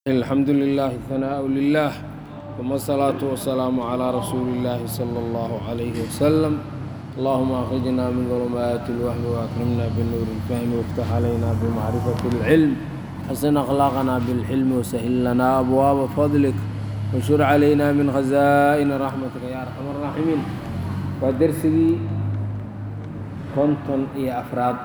الحمد لله ثناء لله ثم الصلاة والسلام على رسول الله صلى الله عليه وسلم اللهم أخرجنا من ظلمات الوهم وأكرمنا بالنور الفهم وافتح علينا بمعرفة العلم حسن أخلاقنا بالحلم وسهل لنا أبواب فضلك وانشر علينا من خزائن رحمتك يا أرحم الراحمين ودرسي كنتم يا أفراد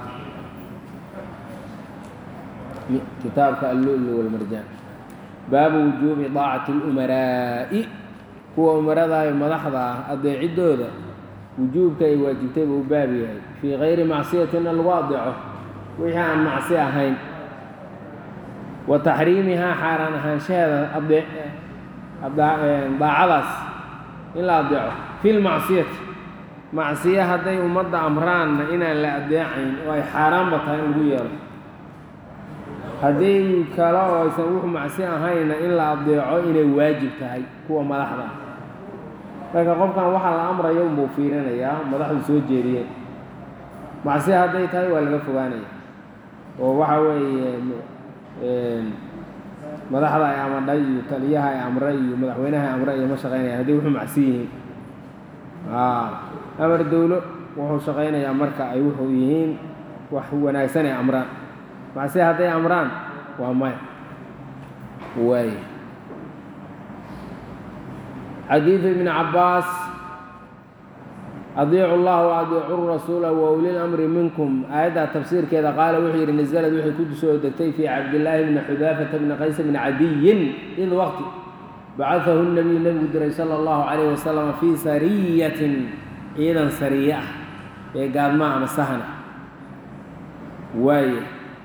كتابك اللؤلؤ والمرجان baabu wujuubi daacati اlumaraa'i kuwa umarada iyo madaxda ah adeeciddooda wujuubka ay waajibtay buu u baab yahay fii kayri macsiyatina lagu adeeco wixii aan macsi ahayn wa taxriimihaa xaaraan ahaanshaheeda daacadaas in la adeeco fi lmacsiyati macsiye hadday ummadda amraanna inaan la adeecayn oo ay xaaraanba tahay in lagu yeelo haddii kale oo aysan wuxu macsi ahayna in la adeeco inay waajib tahay kuwa madaxda ah marka qofkan waxaa la amrayo unbuu fiirinayaa madaxdu soo jeediyeen macsi hadday tahay waa laga fogaanaya oo waxa weeye madaxda ay amadhay iyo taliyaha ay amre iyo madaxweynaha ay amre iyo ma shaqeynaya hadday wuxuu macsi yihiin amar dowlo wuxuu shaqaynayaa marka ay wuxuu yihiin wax wanaagsan ay amraan macsi hadday amraan waa maya waay xadiidu ibni cabbaas adiicu llaha wa adiicu rasuula wa uli lamri minkum aayaddaa tafsiirkeeda qaala wuxuu yidhi nasalad waxay ku soo degtay fii cabdillaahi bni xudaafata bni qays bni cadiyin id waqti bacadahu nabiyu nebigu diray sala allahu calayh wasalam fii sariyatin ciidan sariye ah ee gaadma ama sahana waaye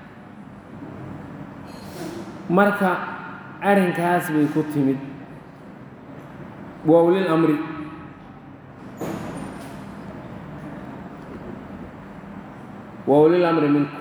marka arrinkaas bay ku timid waa ulil amri waa ulil amri minku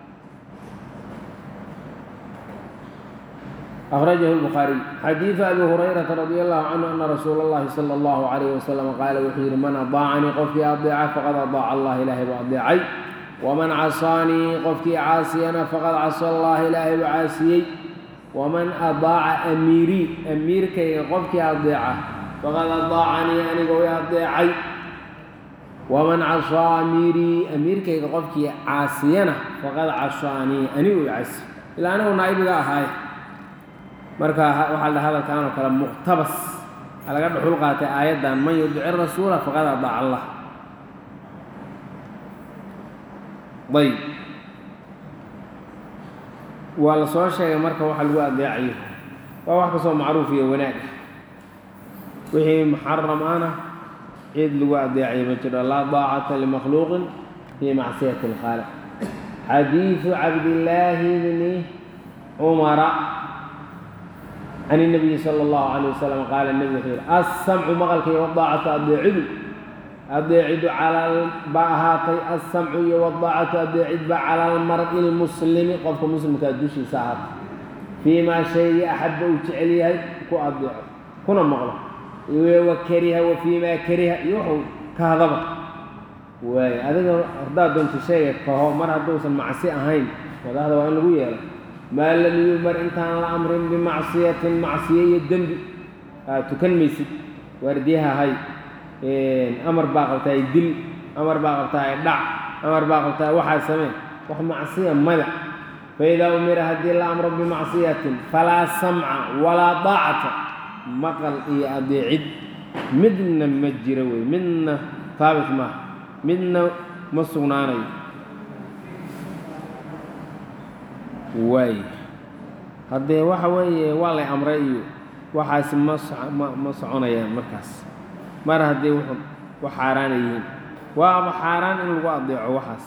أخرجه البخاري xadiiث أbي هريرة رضي الله عنه أن رsuuل الlahi صلى الله عليه وسلم qاala wuxuu yihi man aطاacanii qofkii aطeeca faqad aطاac allah ilaahay buu adeecay وman caصاanii qofkii caasiyana faqad casى اllah ilaahay buu caasiyey وman aطaaca amiirii amiirkayga qofkii adeeca faqad aطaacanii aniga way adeecay وman caصىa amiirii amiirkayga qofkii caasiyana faqad caصaanii anigu caasi ilaa anigu naa'ibiga ahaaye marka waxaa la hadalkan oo kale muqtabas a laga dhuxul qaatay aayaddan man yudici rasuula faqad adaac allah ayb waa la soo sheegay marka waxa lagu adeecayo waa wax kastoo macruuf iyo wanaag wixii muxaram ana cid lagu adeecayo ma jiro laa daacata limakhluuqin fii macsiyati اlkhaaliq xadiidu cabdillaahi bni cumara can الnabiyi salى اllahu عalيه wasalam qaala nebi wuxuu yihi assamcu maqalka iyo wadaacatu adeecidu adeecidu baa ahaatay assamcu iyo wadaacatu adeecid baa cala almar'i lmuslimi qofka muslimkaa dushiisa ahaatay fii maa shaygii axabba uu jecel yahay ku adeeco kuna maqlo wa kariha wa fii maa kariha iyo wuxuu kahdaba waay adiga haddaad doonto sheega kaho mar hadduusan macsi ahayn madaxda waa in lagu yeelo maa lam yumar intaan la amrin bimacsiyatin macsiye iyo dembi aad tukan maysid waardiyaha hay amar baa qabtaay dil amar baa qabtaay dhac amar baa qabtaay waxaa samee wax macsiya mada faidaa umira haddii la amro bimacsiyatin falaa samca walaa daacata maqal iyo adeecid midna ma jiro wey midna taabit maaha midna ma sugnaanayo waay haddee waxa weeye waa lay amray iyo waxaasi ma ma ma soconayaan markaas mar haddii wuxu wax xaaraana yihiin waaba xaaraan in lagu adeeco waxaas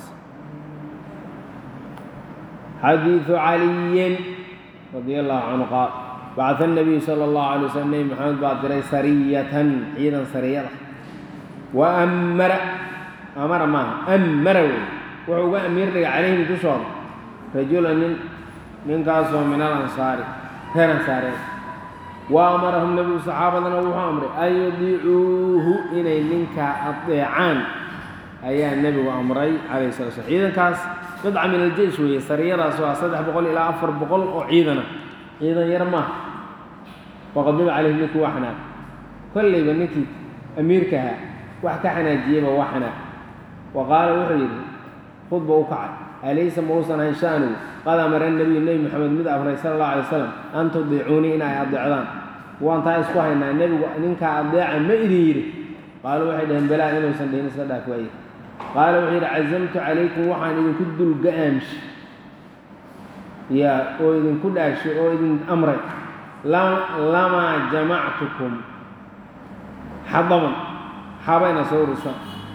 xadiidu caliyin radi allahu canhu qaal bacda الnabiyu salى اllahu alay waslm nebi maxamed baa diray sariyatan ciidan sariyada wa ammara amara maaha ammara wey wuxuu uga amiir dhigay calayhim dushooda rajula nin ninkaasoo min al ansaari reer ansaareen wa amarahum nebigu saxaabadana wuxuu amray an yudiicuuhu inay ninkaa adeecaan ayaa nebigu amray calayh sala slam ciidankaas qidca min aljeish weeye sariyadaas waa saddex boqol ilaa afar boqol oo ciidana ciidan yar maaha waqadiba calayhi ninkii waa xanaaq kollayba ninkii amiirka ahaa wax ka xanaajiyeyba waa xanaaq wa qaala wuxuu yidhi khudba u kacay alaysa ma uusan ahayn sha'nugu qad amara nabiyu nebi maxamed mid afray sala allahu alay wasalam an tudiicuunii in ay adeecdaan waan taa isku haynaa nebigu ninkaa adeeca ma idin yidhi qaalu waxay dhaheen balaa inuusan dhihin iska dhaaf waaye qaala wuxuu yidhi cazamtu calaykum waxaan idinku dulga-aamshay yaa oo idinku dhaashay oo idin amray lamaa jamactukum xadaban xabayna soo urursan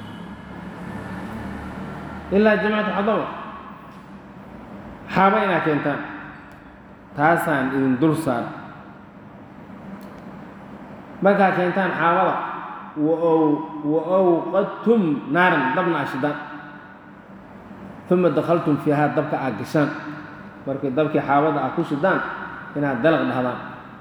ilaa jamactu xadaban xaaba inaad keentaan taasaan idin dul saara markaad keentaan xaabada wa awqadtum naaran dabna ashidaan uma dakhaltum fiihaa dabka aad gashaan markii dabkii xaabada aad ku shidaan inaad dalaq dhahdaan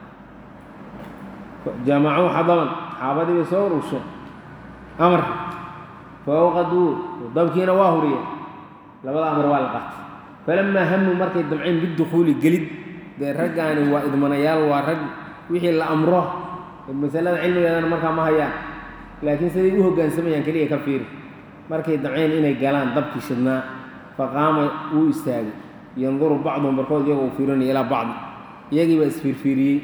jamacuu xadaban xaabadii bay soo ururshay amarka fa awqaduu dabkiina waa huriyeen labada amar waa la qaatay falamaa hamuu markay damceen bidukhuuli gelid dee raggaani waa idmanayaal waa rag wixii la amro masalada cilmigeedana markaa ma hayaan laakiin siday u hoggaansamayaan keliya ka fiiri markay damceen inay galaan dabkii shidnaa faqaama wuu istaagay yanduru bacduhum barkood iyagoo u fiirinaya ilaa bacdi iyagii baa isfiirfiiriyey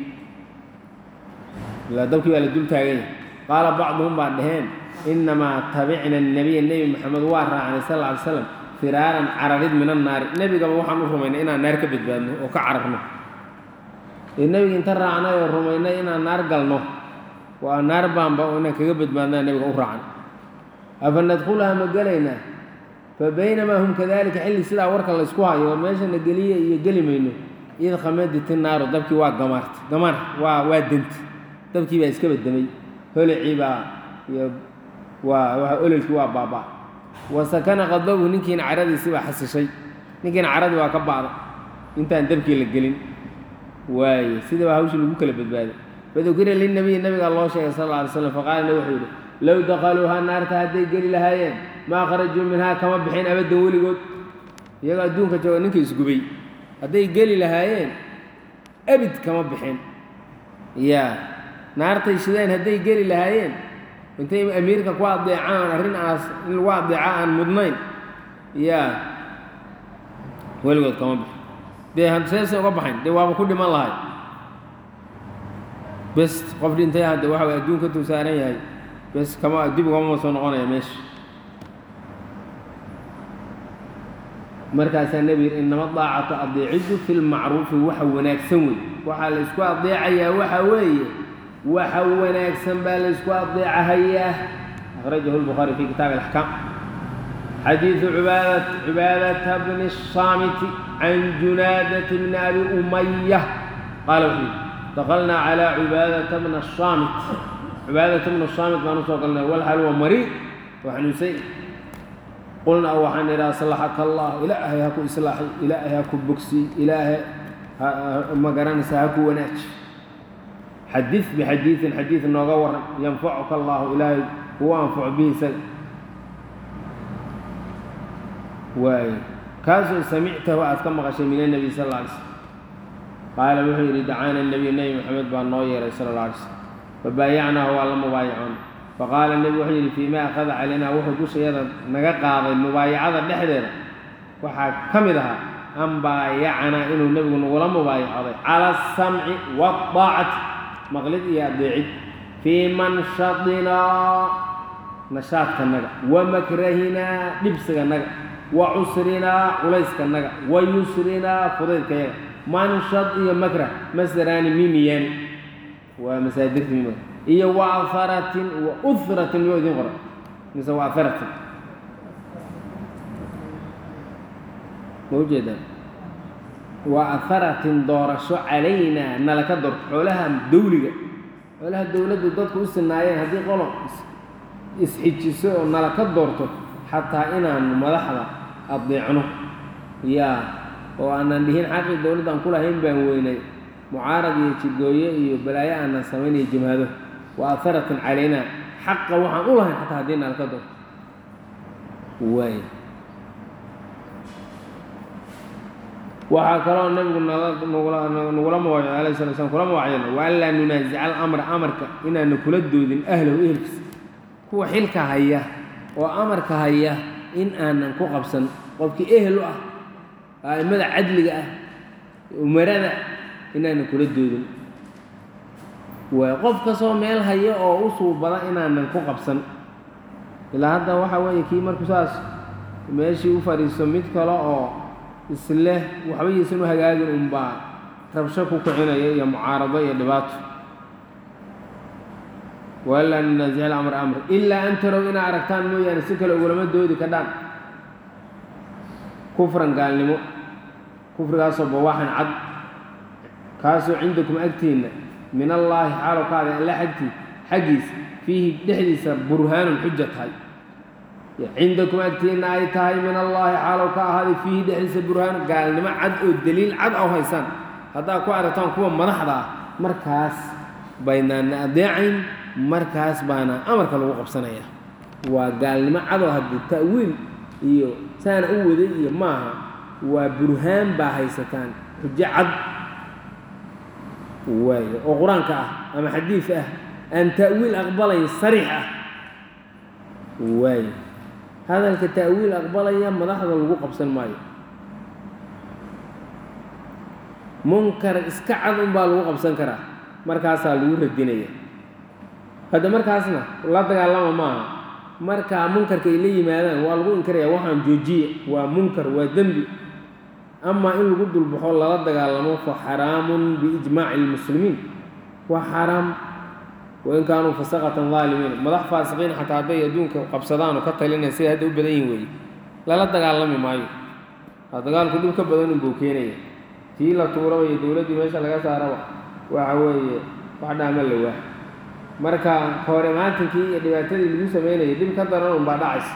ilaa dabkii baa la dul taaganya qaala bacduhum baa dhaheen innamaa tabicna annabiya nebi maxamed waa raacnay sal alla ly slam firaaran cararid min annaari nebigaba waxaan u rumaynay inaan naar ka badbaadno oo ka cararno ee nebiga inta raacnay oo rumaynay inaan naar galno waa naar baanba oo inaan kaga badbaadnaa nebiga u raacnay afa nadkhulaha ma gelaynaa fa baynamaa hum kadalika xilli sidaa warka laysku hayo war meeshana geliye iyo geli mayno id khamaditi naaru dabkii waa gamaartay gamaar waa waa denti dabkii baa iska badamay holicii baa iyo waa waa ololkii waa baaba wa sakana qadabu ninkiina caradiisii baa xasishay ninkiina caradii waa ka ba'da intaan dabkii la gelin waaye sida baa hawshii lagu kala badbaaday fadukira linabiyi nabigaa loo sheegay sal alla alay slam faqaala nabi wuxuu yidhi low dakhaluuhaa naarta hadday geli lahaayeen maa kharajuu minhaa kama bixin abaddan weligood iyagoo adduunka jooga ninka isgubay hadday geli lahaayeen abid kama bixin yaa naartay shideen hadday geli lahaayeen intay amiirka ku adeecaan arrin aas in lagu adeeca aan mudnayn yaa weligood kama bixin dee seese uga baxayn dee waaba ku dhiman lahay bes qof dhintay hadde waxa way adduunka tuu saaran yahay bes kama dib ugama soo noqonaya meesha markaasaa nebi yidhi inama daacatu adeeciddu fi lmacruufi waxa wanaagsan wey waxaa la ysku adeecayaa waxa weeye waxa wanaagsan baa la ysku adeecahayaa akhrajahu lbukhaari fi kitaabi alaxkaam xadiidu cubaadat cibaadata bni الsaamiti can junaadati bni abi umaya qaala wuxuu yidhi dakalnaa calaa cibaadata bna الsaamit cibaadata bna الsaamit baan usoo galnay walxal wa mariid waa xanuunsay qulnaa waxaan idhi aslaxaka allah ilaahay ha ku islaaxay ilaahay ha ku bogsiy ilaahay ma garanaysa ha ku wanaaji xadiid bixadiidin xadiid nooga waran yanfacuka allahu ilaahay kugu anfaco bihi isaga waaye kaasoo samictahu aad ka maqashay min annabiy sal alla alay slam qaala wuxuu yidhi dacaana nebiy nebi maxamed baa noo yeeray sala alla alay slam fabaayacnaahu waa la mubaayacoon faqaala nebi wuxuu yidhi fii ma akhada calaynaa wuxuu dushayada naga qaaday mubaayacada dhexdeeda waxaa ka mid ahaa an baayacanaa inuu nebigu nagula mubaayacooday cala asamci waaطaacati maqlid iyo adeecid fii manshadinaa nashaadkanaga wa makrahinaa dhibsiganaga wa cusrinaa culayskanaga wa yusrinaa fudaydkayaga manshad iyo makrah masdaraani mimiyaani waa masaadirta mimiga iyo wa aharatin wa uhratin miyuu idiin qoran mise wa aharatin ma ujeedaan wa aharatin doorasho calaynaa nalaka doorto xoolaha dawliga xoolaha dowladdu dadku u sinaayeen haddii qolo isxijiso oo nalaka doorto xataa inaanu madaxda adeecno yaa oo aanan dhihin xaqii dowladdan ku lahayn baan weynay mucaarad iyo jidgooye iyo balaayo aanan samaynayo jamaado wa aharatin calaynaa xaqa waxaan u lahayn xataa haddii nalaka doorto waay waxaa kaloo nabigu nagula mawacyo alayh sala slam kula mawacyan wa an laa nunaasica alamra amarka inaana kula doodin ahlahu ehelkiisa kuwa xilka haya oo amarka haya in aanan ku qabsan qofkii ehel u ah a'immada cadliga ah umarada inaanan kula doodin waay qof kastoo meel haya oo u suubada inaanan ku qabsan ilaa hadda waxaa weeye kii markuu saas meeshii u fadhiisto mid kale oo isleh waxba yaysan u hagaagin unbaa rabsho ku kicinaya iyo mucaarado iyo dhibaato walaa nunaasic alamr amr ilaa an tarow inaa aragtaan mooyaane si kale ugulama doodi kadhaan kufran gaalnimo kufrigaasoo bawaaxan cad kaasoo cindakum agtiinna min allaahi xaalow ka aday alla agtii xaggiisa fiihi dhexdiisa burhaanun xuja tahay cindakum agtiinna ay tahay min allaahi xaalow ka ahaaday fiihi dhexdiisa burhaan gaalnimo cad oo deliil cad aw haysaan haddaad ku aragtaan kuwa madaxda ah markaas baynaana adeecayn markaas baana amarka lagu qabsanaya waa gaalnimo cadoo haddii ta'wiil iyo saana u waday iyo maaha waa burhaan baa haysataan xujo cad waayo oo qur-aanka ah ama xadiid ah aan ta'wiil aqbalayn sariix ah waayo hadalka ta'wiil aqbalaya madaxda lagu qabsan maayo munkar iska cad unbaa lagu qabsan karaa markaasaa lagu radinaya hadda markaasna la dagaalama maaha markaa munkarka ay la yimaadaan waa lagu inkaraya waxaan joojiye waa munkar waa dembi amaa in lagu dulbaxo lala dagaalamo fa xaraamun biijmaaci lmuslimiin waa xaaraam wain kaanuu fasaqatan daalimiin madax faasiqiin xataa hadday adduunka qabsadaan oo ka talinaya siday hadda u badan yihin weeye lala dagaalami maayo waa dagaalku dhib ka badan unbuu keenaya tii la tuuraba iyo dowladdii meesha laga saaraba waxa weeye wax dhaama la waa marka hore maantinkii iyo dhibaatadii lagu sameynayay dhib ka daran unbaa dhacaysa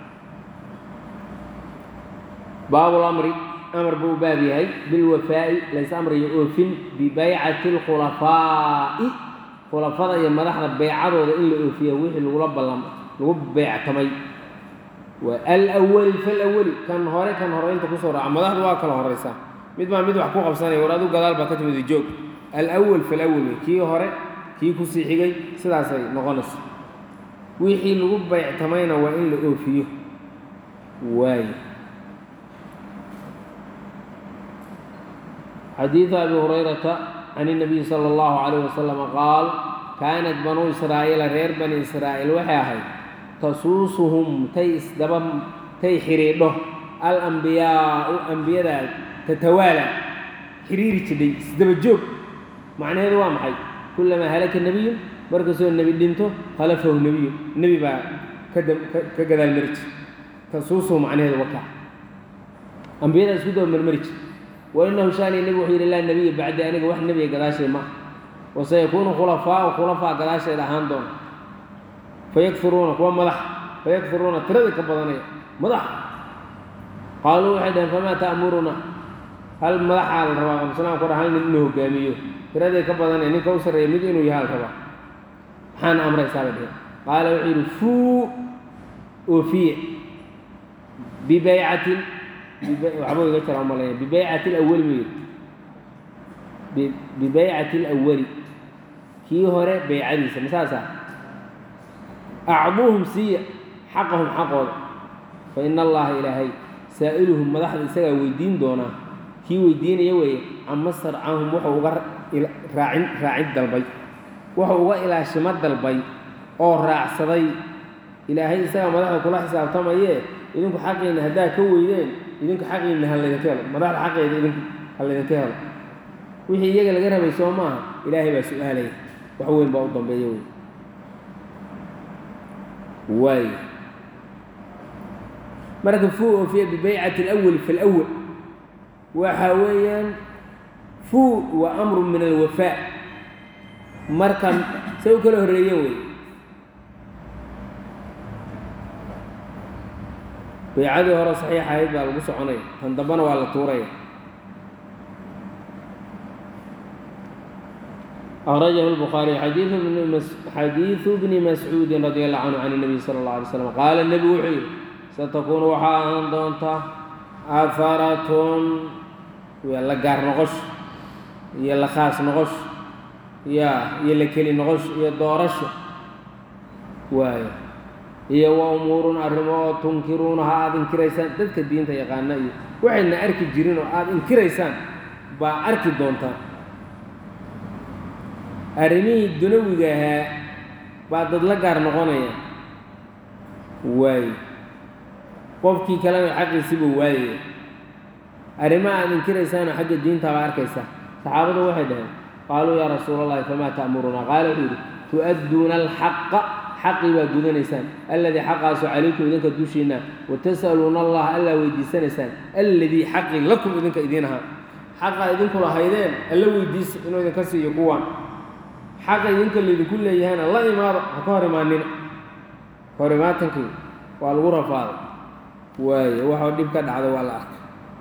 baabulamri amar buu u baab yahay bilwafaa'i lays amrayo oofin bibaycati alkhulafaa'i khulafada iyo madaxda beycadooda in la oofiya wixii lagula ballam lagu beyctamay waa alawali falawali kan hore kan hore inta kusoo raaca madaxdu waa kala horeysaa mid baa mid wax ku qabsanaya war adu gadaal baa ka timid joog alawal falawal wey kii hore kii kusii xigay sidaasay noqonaysa wixii lagu beyctamayna waa in la oofiyo waayo xadiidu abi hurayrata can الnabiyi salى اllahu calayh wasalam qaal kaanat banuu israa'iila reer bani israa'iil waxay ahayd tasuusuhum tay isdaba tay xidhiidho alambiyaau ambiyada tatawaala xiriiri jidhay isdaba joog macnaheedu waa maxay kulamaa halaka nebiyun markastoo nebi dhinto khalafahu nebiyu nebi baa ka gadaal mari jir tasuusuhu macnaheedu wakaa ambiyada isku daba marmari jir wainahu shaani nebi wuxuu yidhi laa nebiya bacdi aniga wax nebiga gadaashay ma wasayakuunu khulafaau khulafaa gadaasheeda ahaan doona fayakfiruuna kuwa madax fayakfiruuna tiradii ka badanaya madax qaaluu waxay dhaheen famaa ta'muruna hal madaxaa la rabaa amsalaam ku dha hal nin inuu hogaamiyo tiradii ka badanaya ninka u sarreeya mid inuu yahaa la rabaa maxaana amraysaa bay dheheen qaala wuxuu yidhi fuu oofiye bibaycatin waxbuu iga jira umalaya bibaycati alawali buu yidhi bibaycati alawali kii hore beycadiisa masaasa acduuhum siiya xaqahum xaqooda fa ina allaha ilaahay saa'iluhum madaxda isagaa weydiin doonaa kii weydiinaya weeye cama sarcahum wuxuu uga raacin raacid dalbay wuxuu uga ilaashimo dalbay oo raacsaday ilaahay isagaa madaxda kula xisaabtamayee idinku xaqiina haddaa ka weydeen idinku xaqiina ha laydinka helo madaxda xaqeeda idinku ha laydinka helo wixii iyaga laga rabay soo maaha ilaahay baa su-aalaya wax weyn baa u dambeeya wey waay marka fuu oofiya bibaycati alawali falawal waxa weeyaan fuu waa amru min alwafaa marka say u kala horreeyeen wey baycadii hore saxiix ahayd baa lagu soconaya tan dambana waa la tuuraya أخرجه البخاري حديث ابن حديث ابن مسعود رضي الله عنه عن النبي صلى الله عليه وسلم قال النبي وحي ستكون waxaa ahaan doonta aharatun waa la gaar noqosho iyo la khaas noqosho ya iyo la keli noqosho iyo doorasho waayo iyo wa umuurun arrimo oo tunkiruunaha aada inkiraysaan dadka diinta yaqaana iyo waxaydna arki jirin oo aada inkiraysaan baa arki doontaan arrimihii dunawiga ahaa baa dad la gaar noqonaya waaye qofkii kalena xaqiisiibuu waayaya arrimaha aada inkiraysaanoo xagga diinta baa arkaysaa saxaabadu waxay dhaheen qaaluu yaa rasuula allahi famaa ta'murunaa qaala wuxuu yidhi tu'adduuna alxaqa xaqii baa gudanaysaan alladii xaqaasu calaykum idinka dushiinna wa tas'aluuna allaha allaa weydiisanaysaan alladii xaqii lakum idinka idiin ahaa xaqaa idinku lahaydeen alla weydiisa inuu idinka siiyo kuwaan xaqa idinka laydinku leeyahayna la imaado ha ka hor imaanina ka hor imaatankii waa lagu rafaaday waayo waxoo dhib ka dhacda waa la arkay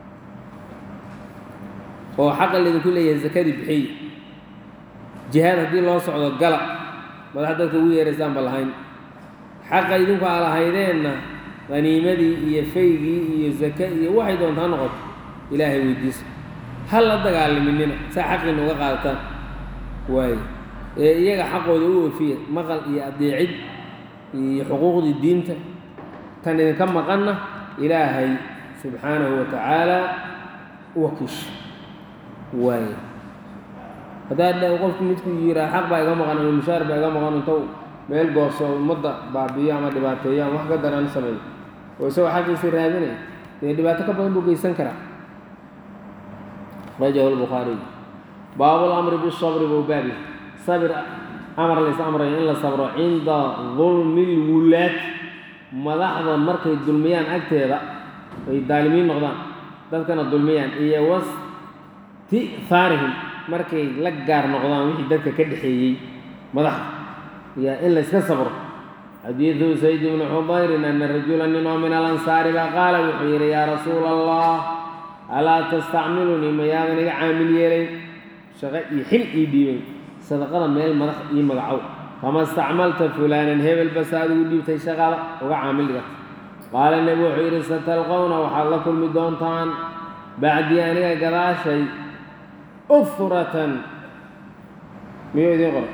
oo xaqa laydinku leeyahay sakadii bixiy jihaad haddii loo socdo gala madax dadka ugu yeeraysaanba lahayn xaqa idinku aa lahaydeenna qaniimadii iyo faygii iyo zake iyo waxay doontaa noqoto ilaahay weydiisa ha la dagaalaminina saa xaqiina uga qaadataan waayo ee iyaga xaqooda u oofiya maqal iyo adeecid iyo xuquuqdii diinta tan idinka maqanna ilaahay subxaanahu wa tacaala u wakiisha waayo haddaad qofku midku yiraa xaq baa iga maqan ama mushaar baa iga maqan intou meel gooso ummadda baabiyo ama dhibaateeyo ama wax ka daran sameeyo oo isagoo xaqiisa raadinaya dee dhibaato ka badan buu geysan karaa rajahu lbukhaariy baabu lamri bisabri buu baabi sabir amar lays amrayo in la sabro cinda dulmi lwulaad madaxda markay dulmiyaan agteeda ay daalimiin noqdaan dadkana dulmiyaan iyo wasti'haarihim markay la gaar noqdaan wixii dadka ka dhexeeyey madaxda yaa in layska sabro xadiidu sayd bni xudayrin ana rajula nin oo min alansaari baa qaala wuxuu yidhi yaa rasuula allah alaa tastacmilunii mayaadan iga caamil yeelayn shaqo iyo xil ii dhiibayn sadaqada meel madax ii magacow fama istacmalta fulaanan hebel basa adigu dhiibtay shaqada uga caamil dhigata qaala nebi wuxuu yidhi satalqowna waxaad la kulmi doontaan bacdii aniga gadaashay ufratan miyuu idiin qora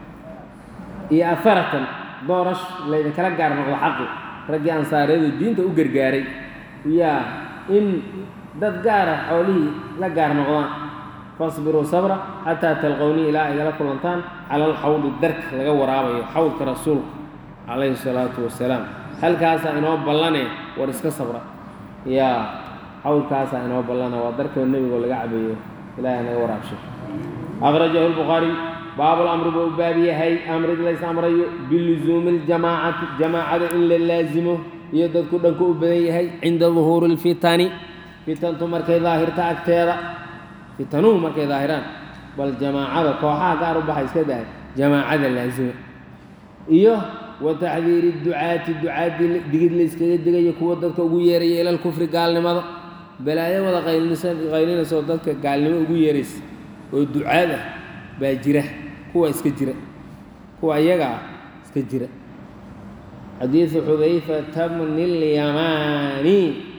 iyo afaratan doorash laydinkala gaar noqdo xaqi raggii ansaareedu diinta u gargaaray yaa in dad gaara xoolihii la gaar noqdaan fasbiruu sabra xataa talqownii ilaa igala kulantaan cala alxawdi darka laga waraabayo xawdka rasuulka calayhi salaatu wasalaam halkaasaa inoo ballane war iska sabra yaa xawdkaasaa inoo ballana waa darkoo nebigoo laga cabayo ilahay naga waraabsho akhrajahu lbukhaariy baabu lamri buu u baab yahay amrid lays amrayo bilusuumi ljamaacati jamaacada in la laasimo iyo dadku dhanku u badan yahay cinda duhuuri lfitani fitantu markay daahirta agteeda fitanuhu markay daahiraan bal jamaacada kooxaha gaar u baxa iska dahay jamaacada laasima iyo wa taxdiiri ducaati ducaadii digid la yskaga digayo kuwa dadka ugu yeeraya ila lkufri gaalnimada balaayo wada qaylinaysaoo dadka gaalnimo ugu yeeraysa oo ducaad ah baa jira kuwa iska jira kuwa iyaga ah iska jira xadiidu xudayfata bni اlyamaani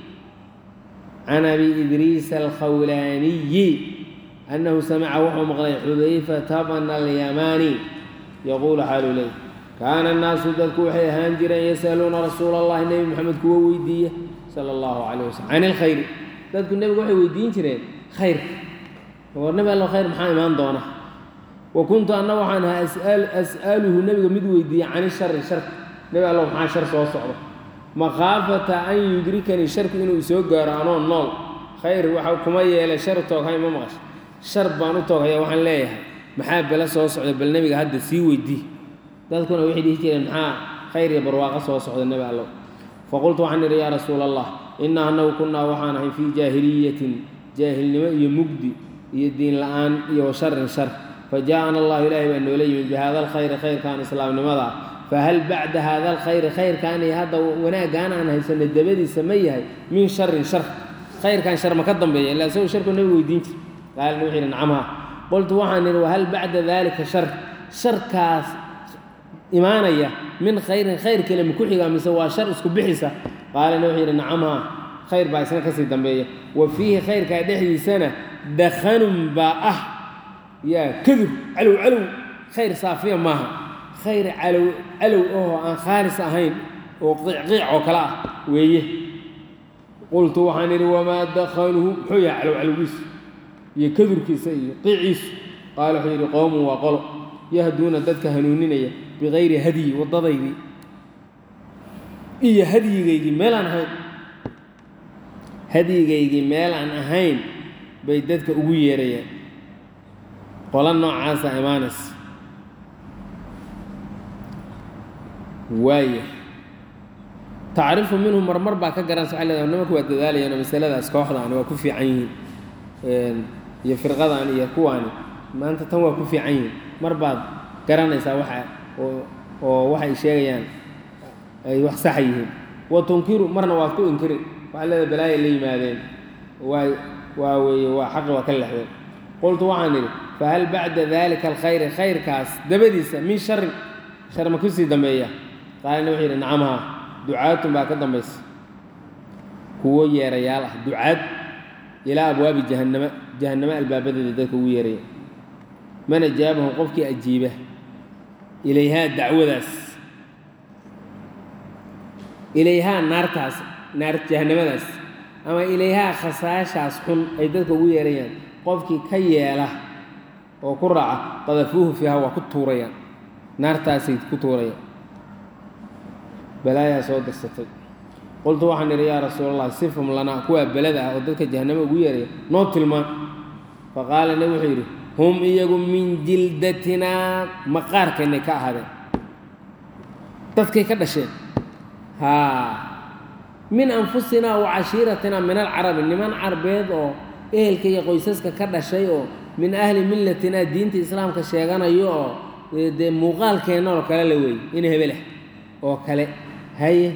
can abi idriis alkhawlaaniyi annahu samica wuxuu maqlay xudayfata bna alyamaani yaquulu xaalu ley kaana annaasu dadku waxay ahaan jireen yasaluuna rasuula allahi nebi moxamed kuwa weydiiya sala allahu calayh wasalam can ilkhayri dadku nebiga waxay weydiin jireen khayrka war nebi allo khayr maxaa imaan doona wa kuntu anna waxaan ahaa as'aluhu nebiga mid weydiiya cani shari sharka nebi allo maxaa shar soo socda makhaafata an yudrikanii sharku inuu isoo gaaro anoo nool khayr waxa kuma yeelay shar tooghay ma maqasho shar baan u tooghaya waxaan leeyahay maxaa bele soo socda bal nebiga hadda sii weydii dadkuna waxay dhihi jireen maxaa khayr iyo barwaaqo soo socda nebi allow faqultu waxaan idhi yaa rasuula allah innaa annagu kunnaa waxaan ahay fii jaahiliyatin jaahilnimo iyo mugdi iyo diin la-aan iyo wa sharin shar fa jaa-ana allahu ilaahay baa noola yimid bi hada alkhayri khayrkan islaamnimada fahal bacda hada alkhayri khayrkan iyo hadda wanaaggaan aan haysano dabadiisa ma yahay min sharin shar khayrkan shar ma ka dambeeya ilaa isagu sharku nabiga weydiin jir qaalina wuxuu yidhi nacam haa qultu waxaan idhi wahal bacda daalika shar sharkaas imaanaya min khayrin khayr kale ma ku xigaa mise waa shar isku bixisa qaalina wuxuu yidhi nacam haa khayr baa isna kasii dambeeya wa fiihi khayrkaa dhexdiisana dakhanun baa ah yaa kadur calow calow khayr saafiya maaha khayr calow calow ahoo aan khaalis ahayn oo qiicqiic oo kale ah weeye qultu waxaan idhi wamaa dakhanuhu muxuu yahay calow calowgiisu iyo kadurkiisa iyo qiiciisu qaala wuxuu yidhi qowmun waa qolo yahduuna dadka hanuuninaya bikayri hadyi waddadaydii iyo hadyigaygii meelaan ahayn hadyigaygii meel aan ahayn bay dadka ugu yeerayaan qolo noocaasa imaanaysa waaya tacrifu minhu marmar baa ka garanaysa waxay leedahay nimanku waa dadaalayaan oo masaladaas kooxdaani waa ku fiican yihiin iyo firqadan iyo kuwaani maanta tan waa ku fiican yihiin mar baad garanaysaa waxa oo oo waxay sheegayaan ay wax saxa yihiin wa tunkiru marna waad ku inkiri waxaa leedahay balaaya la yimaadeen waa waa weeye waa xaqi waa ka lexdeen qultu waxaan idhi fahal bacda dalika alkhayri khayrkaas dabadiisa min sharin shar ma kusii dambeeya qaalina wuxuu yidhi nacamhaa ducaatun baa ka dambaysa kuwo yeerayaal ah ducaad ilaa abwaabi jahannama jahannamo albaabadeeda dadka ugu yeeraya man ajaabahum qofkii ajiiba ilayhaa dacwadaas ilayhaa naartaas naar jahannamadaas ama ilayhaa khasaashaas xun ay dadka ugu yeerayaan qofkii ka yeela oo ku raaca qadafuuhu fiiha waa ku tuurayaan naartaasay ku tuurayaan balaayaa soo dirsatay qultu waxaan idhi yaa rasuulallah sifhum lanaa kuwaa belada ah oo dadka jahannamo ugu yeeraya noo tilmaan fa qaala nabi wuxuu yidhi hum iyagu min jildatinaa maqaarkeennay ka ahaadeen dadkay ka dhasheen haa min anfusinaa wa cashiiratinaa min alcarabi niman carbeed oo ehelka iyo qoysaska ka dhashay oo min ahli millatinaa diinta islaamka sheeganayo oo dee muuqaalkeenna oo kale la weeye in hebelah oo kale haye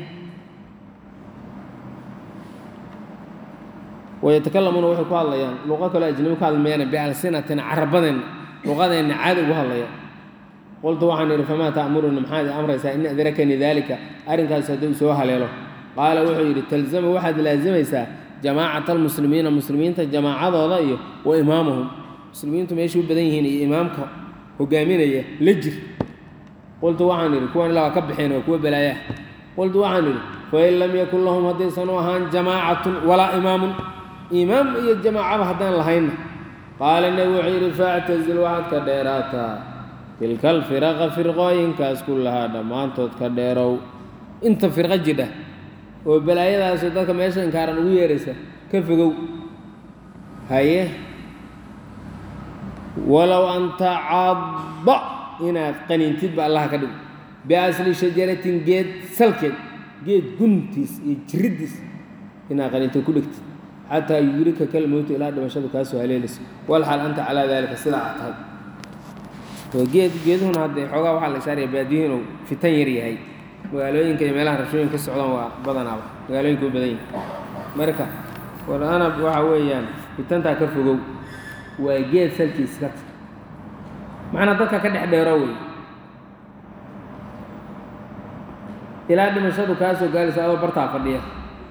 wayatakallamuuna waxay ku hadlayaan luqo kaloo ajnabi ku hadlmayaan bialsinatina carabadeenna luqadeenna caadi ugu hadlayaan qultu waxaan idhi famaa ta'muruni maxaad i amraysaa in adrakanii daalika arrinkaas hadduu soo haleelo qaala wuxuu yidhi talzama waxaad laazimaysaa jamaacata almuslimiina muslimiinta jamaacadooda iyo wa imaamahum muslimiintu meeshay u badan yihiin iyo imaamka hogaaminaya la jir qultu waxaan idhi kuwan ilaa waa ka baxeen waa kuwa balaayaah qultu waxaan idhi fain lam yakun lahum haddaysan u ahaan jamaacatun walaa imaamun imaam iyo jamaacaba haddaan lahaynna qaala nebi wuxuu yidhi factazil waxaad ka dheeraataa tilka alfiraqa firqooyinkaas ku lahaa dhammaantood ka dheerow inta firqo jidha oo balaayadaasoo dadka meesha inkaaran ugu yeeraysa ka fogow haye walow an tacadda inaad qaniintidba allaha ka dhigo biasli shajaratin geed salkeed geed guntiis iyo jiriddiis inaad qaniinto ku dhigtid xataa yurika kalmowtu ilaa dhimashadu kaasoo haleelayso walxal anta calaa daalika sidaa aad tahay oo geed geeduhuna haddee xoogaa waxaa la ishaaraya baadiyo inuu fitan yar yahay magaalooyinka iyo meelaha rashooyin ka socdaan waa badanaaba magaalooyinka u badan yihin marka war anab waxa weeyaan fitantaa ka fogow waa geed salkiis ka ta macnaa dadka ka dhex dheero wey ilaa dhimashadu kaasoo gaalaysa adoo bartaa fadhiya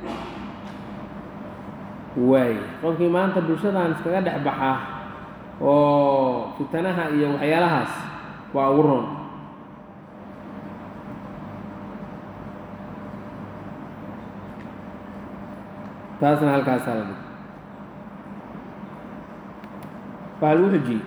waay qofkii maanta bulshadan iskaga dhex baxaa oo fitanaha iyo waxyaalahaas waa ugu roon taasna halkaasaa la dhig waxaa lagu xujiyey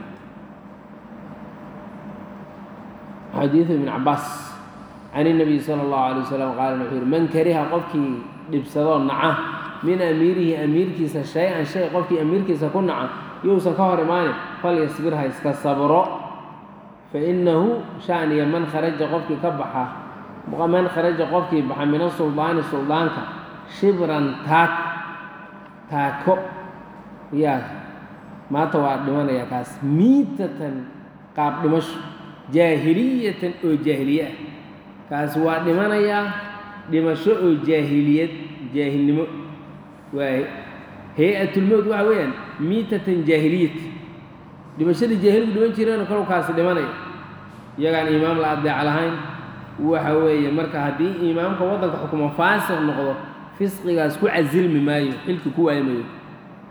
xadiidu ibn cabaas can الnabiy salى اllahu alay wasalam qaala wuxuu yihi man kariha qofkii dhibsadoo naca min amiirihi amiirkiisa shay-an shay qofkii amiirkiisa ku naca yousan ka hor imaanin falyasbir ha iska sabro fainahu shaniya man kharaja qofkii ka baxa man kharaja qofkii baxa min asuldaani suldaanka shibran taak taako yaa maanta waa dhimanaya kaas miitatan qaab dhimasho jaahiliyatan oo jaahiliye ah kaas waa dhimanayaa dhimasho oo jaahiliyad jaahilnimo waay hay-atulmowt waxa weeyaan miitatan jaahiliyat dhimashadii jaahiligu dhiman jireenoo kalow kaasi dhimanaya iyagaan imaam la adeec lahayn waxa weeye marka haddii imaamka waddanka xukumo faasiq noqdo fisqigaas ku casilmi maayo xilki ku waayi maayo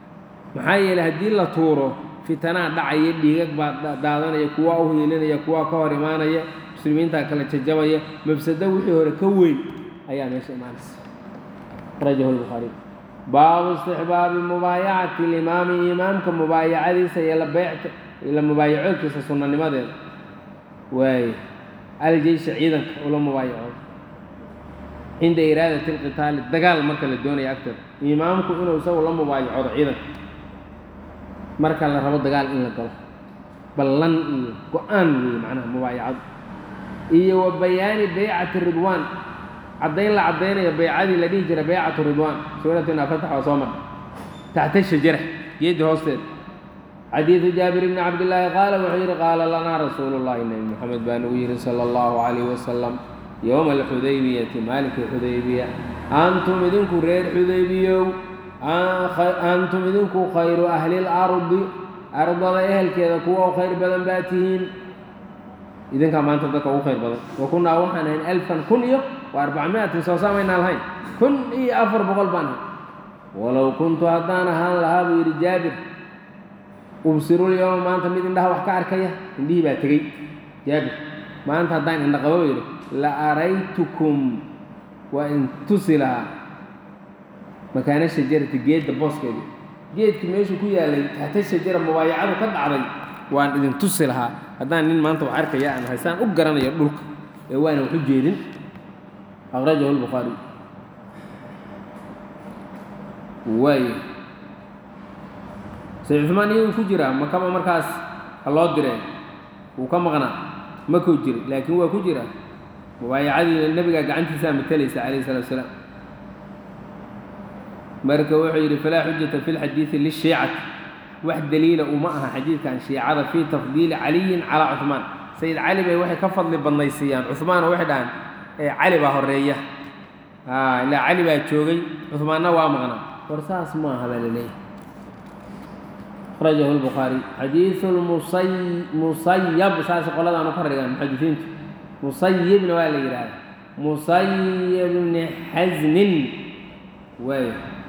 maxaa yeeley haddii la tuuro fitanaa dhacaya dhiigag baa daadanaya kuwa u hiilinaya kuwa ka hor imaanaya muslimiintaa kala jajabaya mafsado wixii hore ka weyn ayaa meesha imaanaysa rajahu lbukhaariy baabu istixbaabi mubaayacati limaami imaamka mubaayacadiisa iyo labeecta la mubaayacoodkiisa sunanimadeeda waaye aljeysha ciidanka ula mubaayacooda cinda iraadati alqitaali dagaal marka la doonaya agteeda imaamku inuu isagu la mubaayacoodo ciidanka marka la rabo dagaal in la galo ballan iyo go-aan weeye macnaha mubaayacadu iyo wa bayaani baycati ridwaan caddayn la caddaynayo baycadii la dhihi jiray baycatu ridwaan suuratina fatax waa soo marha taxta shajara geedii hoosteeda xadiidu jaabir bni cabdillaahi qaala wuxuu yidhi qaala lanaa rasuulu llahi nebi moxamed baa nagu yidhi sala allahu calayhi wasalam yowma alxudaybiyati maalinkii xudaybiya antum idinku reer xudaybiyow antum idinku khayru ahli lardi ardada ehelkeeda kuwa u khayr badan baa tihiin idinkaa maanta dadka ugu khayr badan wa kunnaa waxaan ahayn alfan kun iyo wa arbacmiatin soo saamaynaa lahayn kun iyo afar boqol baan ahay walow kuntu haddaan ahaan lahaa buu yidhi jaabir ubsirulyowma maanta mid indhaha wax ka arkaya indhihii baa tegey jaabir maanta haddaan indha qabo yidhi la araytukum waa in tusi lahaa makaana shajarati geedda booskeedii geedkii meeshuu ku yaalay taxta shajara mubaayacadu ka dhacday waan idin tusi lahaa haddaan nin maanta wax arkaya aan haystaan u garanayo dhulka ee waana wax u jeedin akhrajahu lbukhaari waayo sayd cumaan iyaguu ku jiraa makaba markaas ha loo direen wuu ka maqnaa makuu jiri laakiin waa ku jiraa mubaayacadii nebigaa gacantiisaa matalaysa calayhi salatu wasalaam marka wuxuu yidhi falaa xujata fi lxadiidi lishiicati wax daliila uma aha xadiidkan shiicada fii tafdiili caliyin calaa cuhmaan sayid cali bay waxay ka fadli badnaysiiyaan cuhmaan oo waxay dhahaan ee cali baa horeeya ilaa cali baa joogay cuhmaanna waa maqnaa war saas ma aha baa laleeyahy akhrajahu lbukhaari xadiidu lmusay musayab saas qoladaanu ka dhigaan muxadisiintu musayibna waa la yidhaahda musayib bni xasnin waay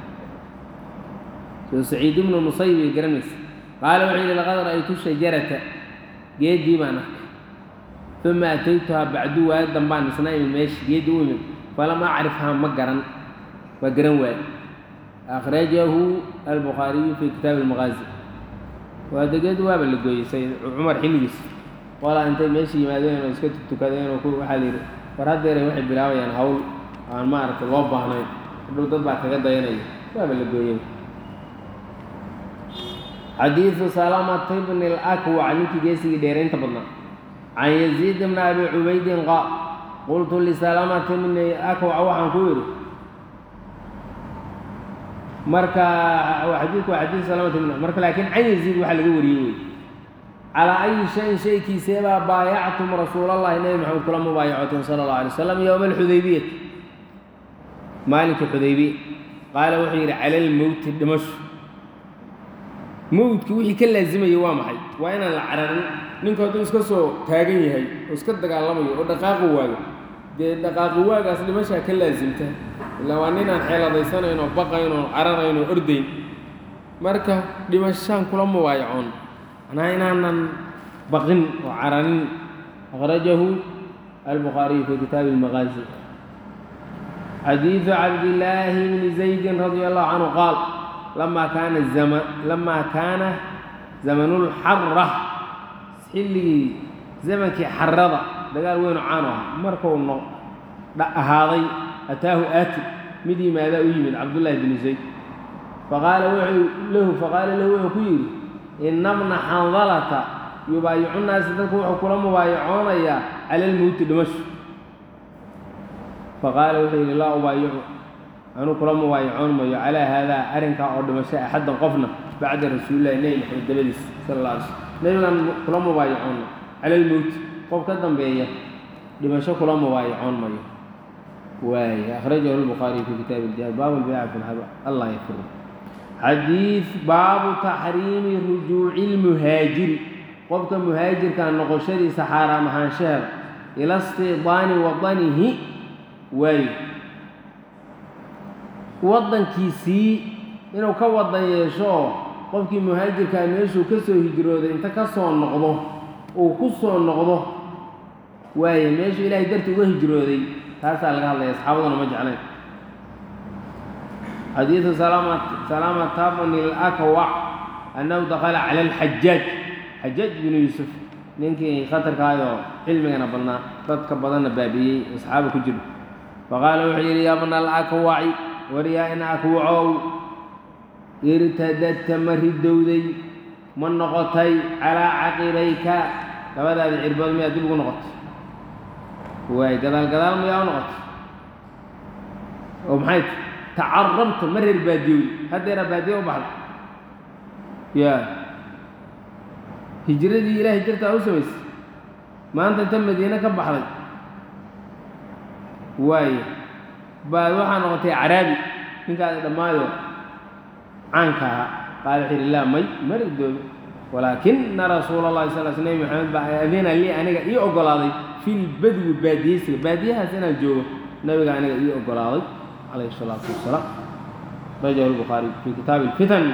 soo saciid ibnu musayib ay garanaysa qaala wuxuu yidhi laqad ra'aytu shajarata geeddii baan arkay uma ataytuhaa bacdu waayo dambaan isna imid meesha geeddi u imid falam acrifhaa ma garan waa garan waaye akhrajahu albukhaariyu fii kitaabi almaqaazi waa degeed waaba la gooyey sayid cumar xilligiis qolaa intay meesha yimaadeen oo iska tukadeen oo waxaa la yidhi war haddeeray waxay bilaabayaan hawl aan maaragtay loo baahnayn hadhow dad baa kaga dayanaya waaba la gooyey xadiidu salamata bni alakwac ninkii geesigii dheeraynta badnaa can yaziid bni abi cubaydin qaal qultu lisalamata bni akwac waxaan ku yidhi marka xadiidku waa xadiid salamata bni marka laakiin can yaziid waxaa laga wariyey wey calaa ayi shayin shaykiiseebaa baayactum rasuulallahi nebi maxamed kula mubaayacoteen sala allahu alay wasalam yowma alxudaybiyati maalinkii xudaybiya qaala wuxuu yidhi cala almowti dhimasho mowdki wixii ka laazimayay waa maxay waa inaan la cararin ninku hadduu iska soo taagan yahay oo iska dagaalamayo oo dhaqaaqi waayo dee dhaqaaqi waagaas dhimashaa ka laasimta ilaa waa ninaan xeeladaysanan oo baqayn oo cararayn oo ordayn marka dhimashaan kula mubaayacoon macnaha inaanan baqin oo cararin akhrajahu albukhaariyu fii kitaabi almaqaazi xadiidu cabdillaahi bni zaydin radia allahu canhu qaal lamaa kaana zama lamaa kaana zamanulxara xilligii zamankii xarada dagaal weyn oo caano ah markuu no ahaaday ataahu aati mid yimaadaa u yimid cabdullaahi bni zayd faqaala wuxuu lahu faqaala lahu wuxuu ku yidhi ina bna xandalata yubaayicu naasi dadku wuxuu kula mubaayacoonayaa cala almowti dhimasho faqaala wuxuu yidhi laa ubaayicu anuu kula mubaayacoon mayo calaa haadaa arrinkaa oo dhimasho axaddan qofna bacda rasuulillahi nebi maxamed dabadiis sala alla alay slm nebigaan kula mubaayacoonna cala almowti qof ka dambeeya dhimasho kula mubaayacoon mayo waay akhrajahu lbukhaariyu fii kitaabi iljihaad baabu lbayca fi lhaba allah yafiru xadiid baabu taxriimi rujuuci lmuhaajiri qofka muhaajirka noqoshadiisa xaaraam ahaanshaheeda ila istidaani wadanihi waayo waddankiisii inuu ka wadan yeesho oo qofkii muhaajirkaa meeshuu ka soo hijrooday inta ka soo noqdo uu ku soo noqdo waaye meeshuu ilaahay darti uga hijrooday taasaa laga hadlaya asxaabaduna ma jeclayn xadiidu salaamata bni lakwac annahu dakala cala alxajaaj xajaaj binu yuusuf ninkii khatarkaayoo cilmigana badnaa dadka badanna baabi'iyey asxaaba ku jiro faqaala wuxuu yidhi yaa bna alakwaci war yaa in akwacow irtadadta ma ridowday ma noqotay calaa caqibayka labadaada cirbood miyaa dib ugu noqotay waay gadaal gadaal miyaa u noqotay oo maxay tacarabta ma reer baadiyowey haddeeraa baadiye u baxday ya hijradii ilaahay jirtaa u samaysay maanta inta madiine ka baxday waayo baad waxaa noqotay caraabi ninkaadi dhammaayo caanka ahaa qaala wuxuu yidhi laa may ma ridoobe walaakina rasuula allahi sal l sl nebi maxamed baa adina lii aniga ii oggolaaday fi lbadwi baadiyeysiga baadiyahaas inaan joogo nabiga aniga ii oggolaaday calayhi salaatu wasalaam rajahu lbukhaari fi kitaabi alfitan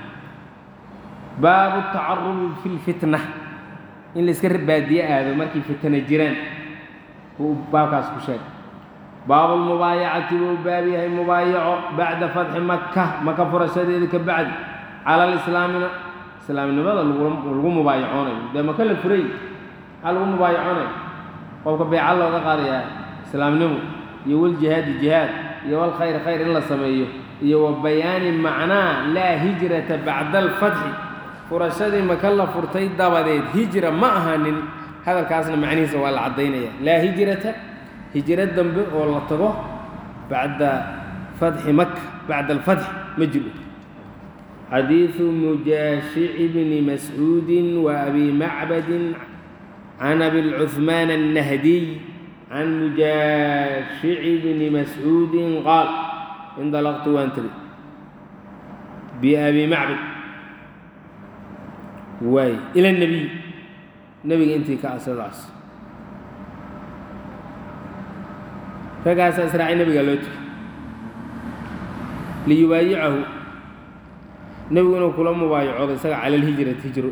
baabu tacarubi fi lfitna in layska baadiye aado markay fitna jiraan buu baabkaas ku sheegay baabu lmubaayacati buu baab yahay mubaayaco bacda fatxi maka maka furashadeeda ka bacdi cala lislaamina islaamnimada lagu mubaayacoonayo dee maka la furay maxaa lagu mubaayacoonayo qofka beeca looga qaadayaa islaamnimo iyo waljihaadi jihaad iyo walkhayr khayr in la sameeyo iyo wa bayaani macnaa laa hijrata bacda alfatxi furashadii maka la furtay dabadeed hijra ma ahanin hadalkaasna macnihiisa waa la caddaynaya laa hijrata hijro dambe oo la tago bacda fatxi maka bacda alfatxi ma jiro xadiidu mujaashici bni mascuudin wa abi macbadin can abilcuhmaan annahdiy can mujaashici bni mascuudin qaal indalaqtu waan tegi biabi macbad waay ila nebiy nebiga intii ka asadaas ragaasaa israacay nebigaa loo tegay liyubaayicahu nebigu inuu kula mubaayacoodo isaga cala alhijrati hijro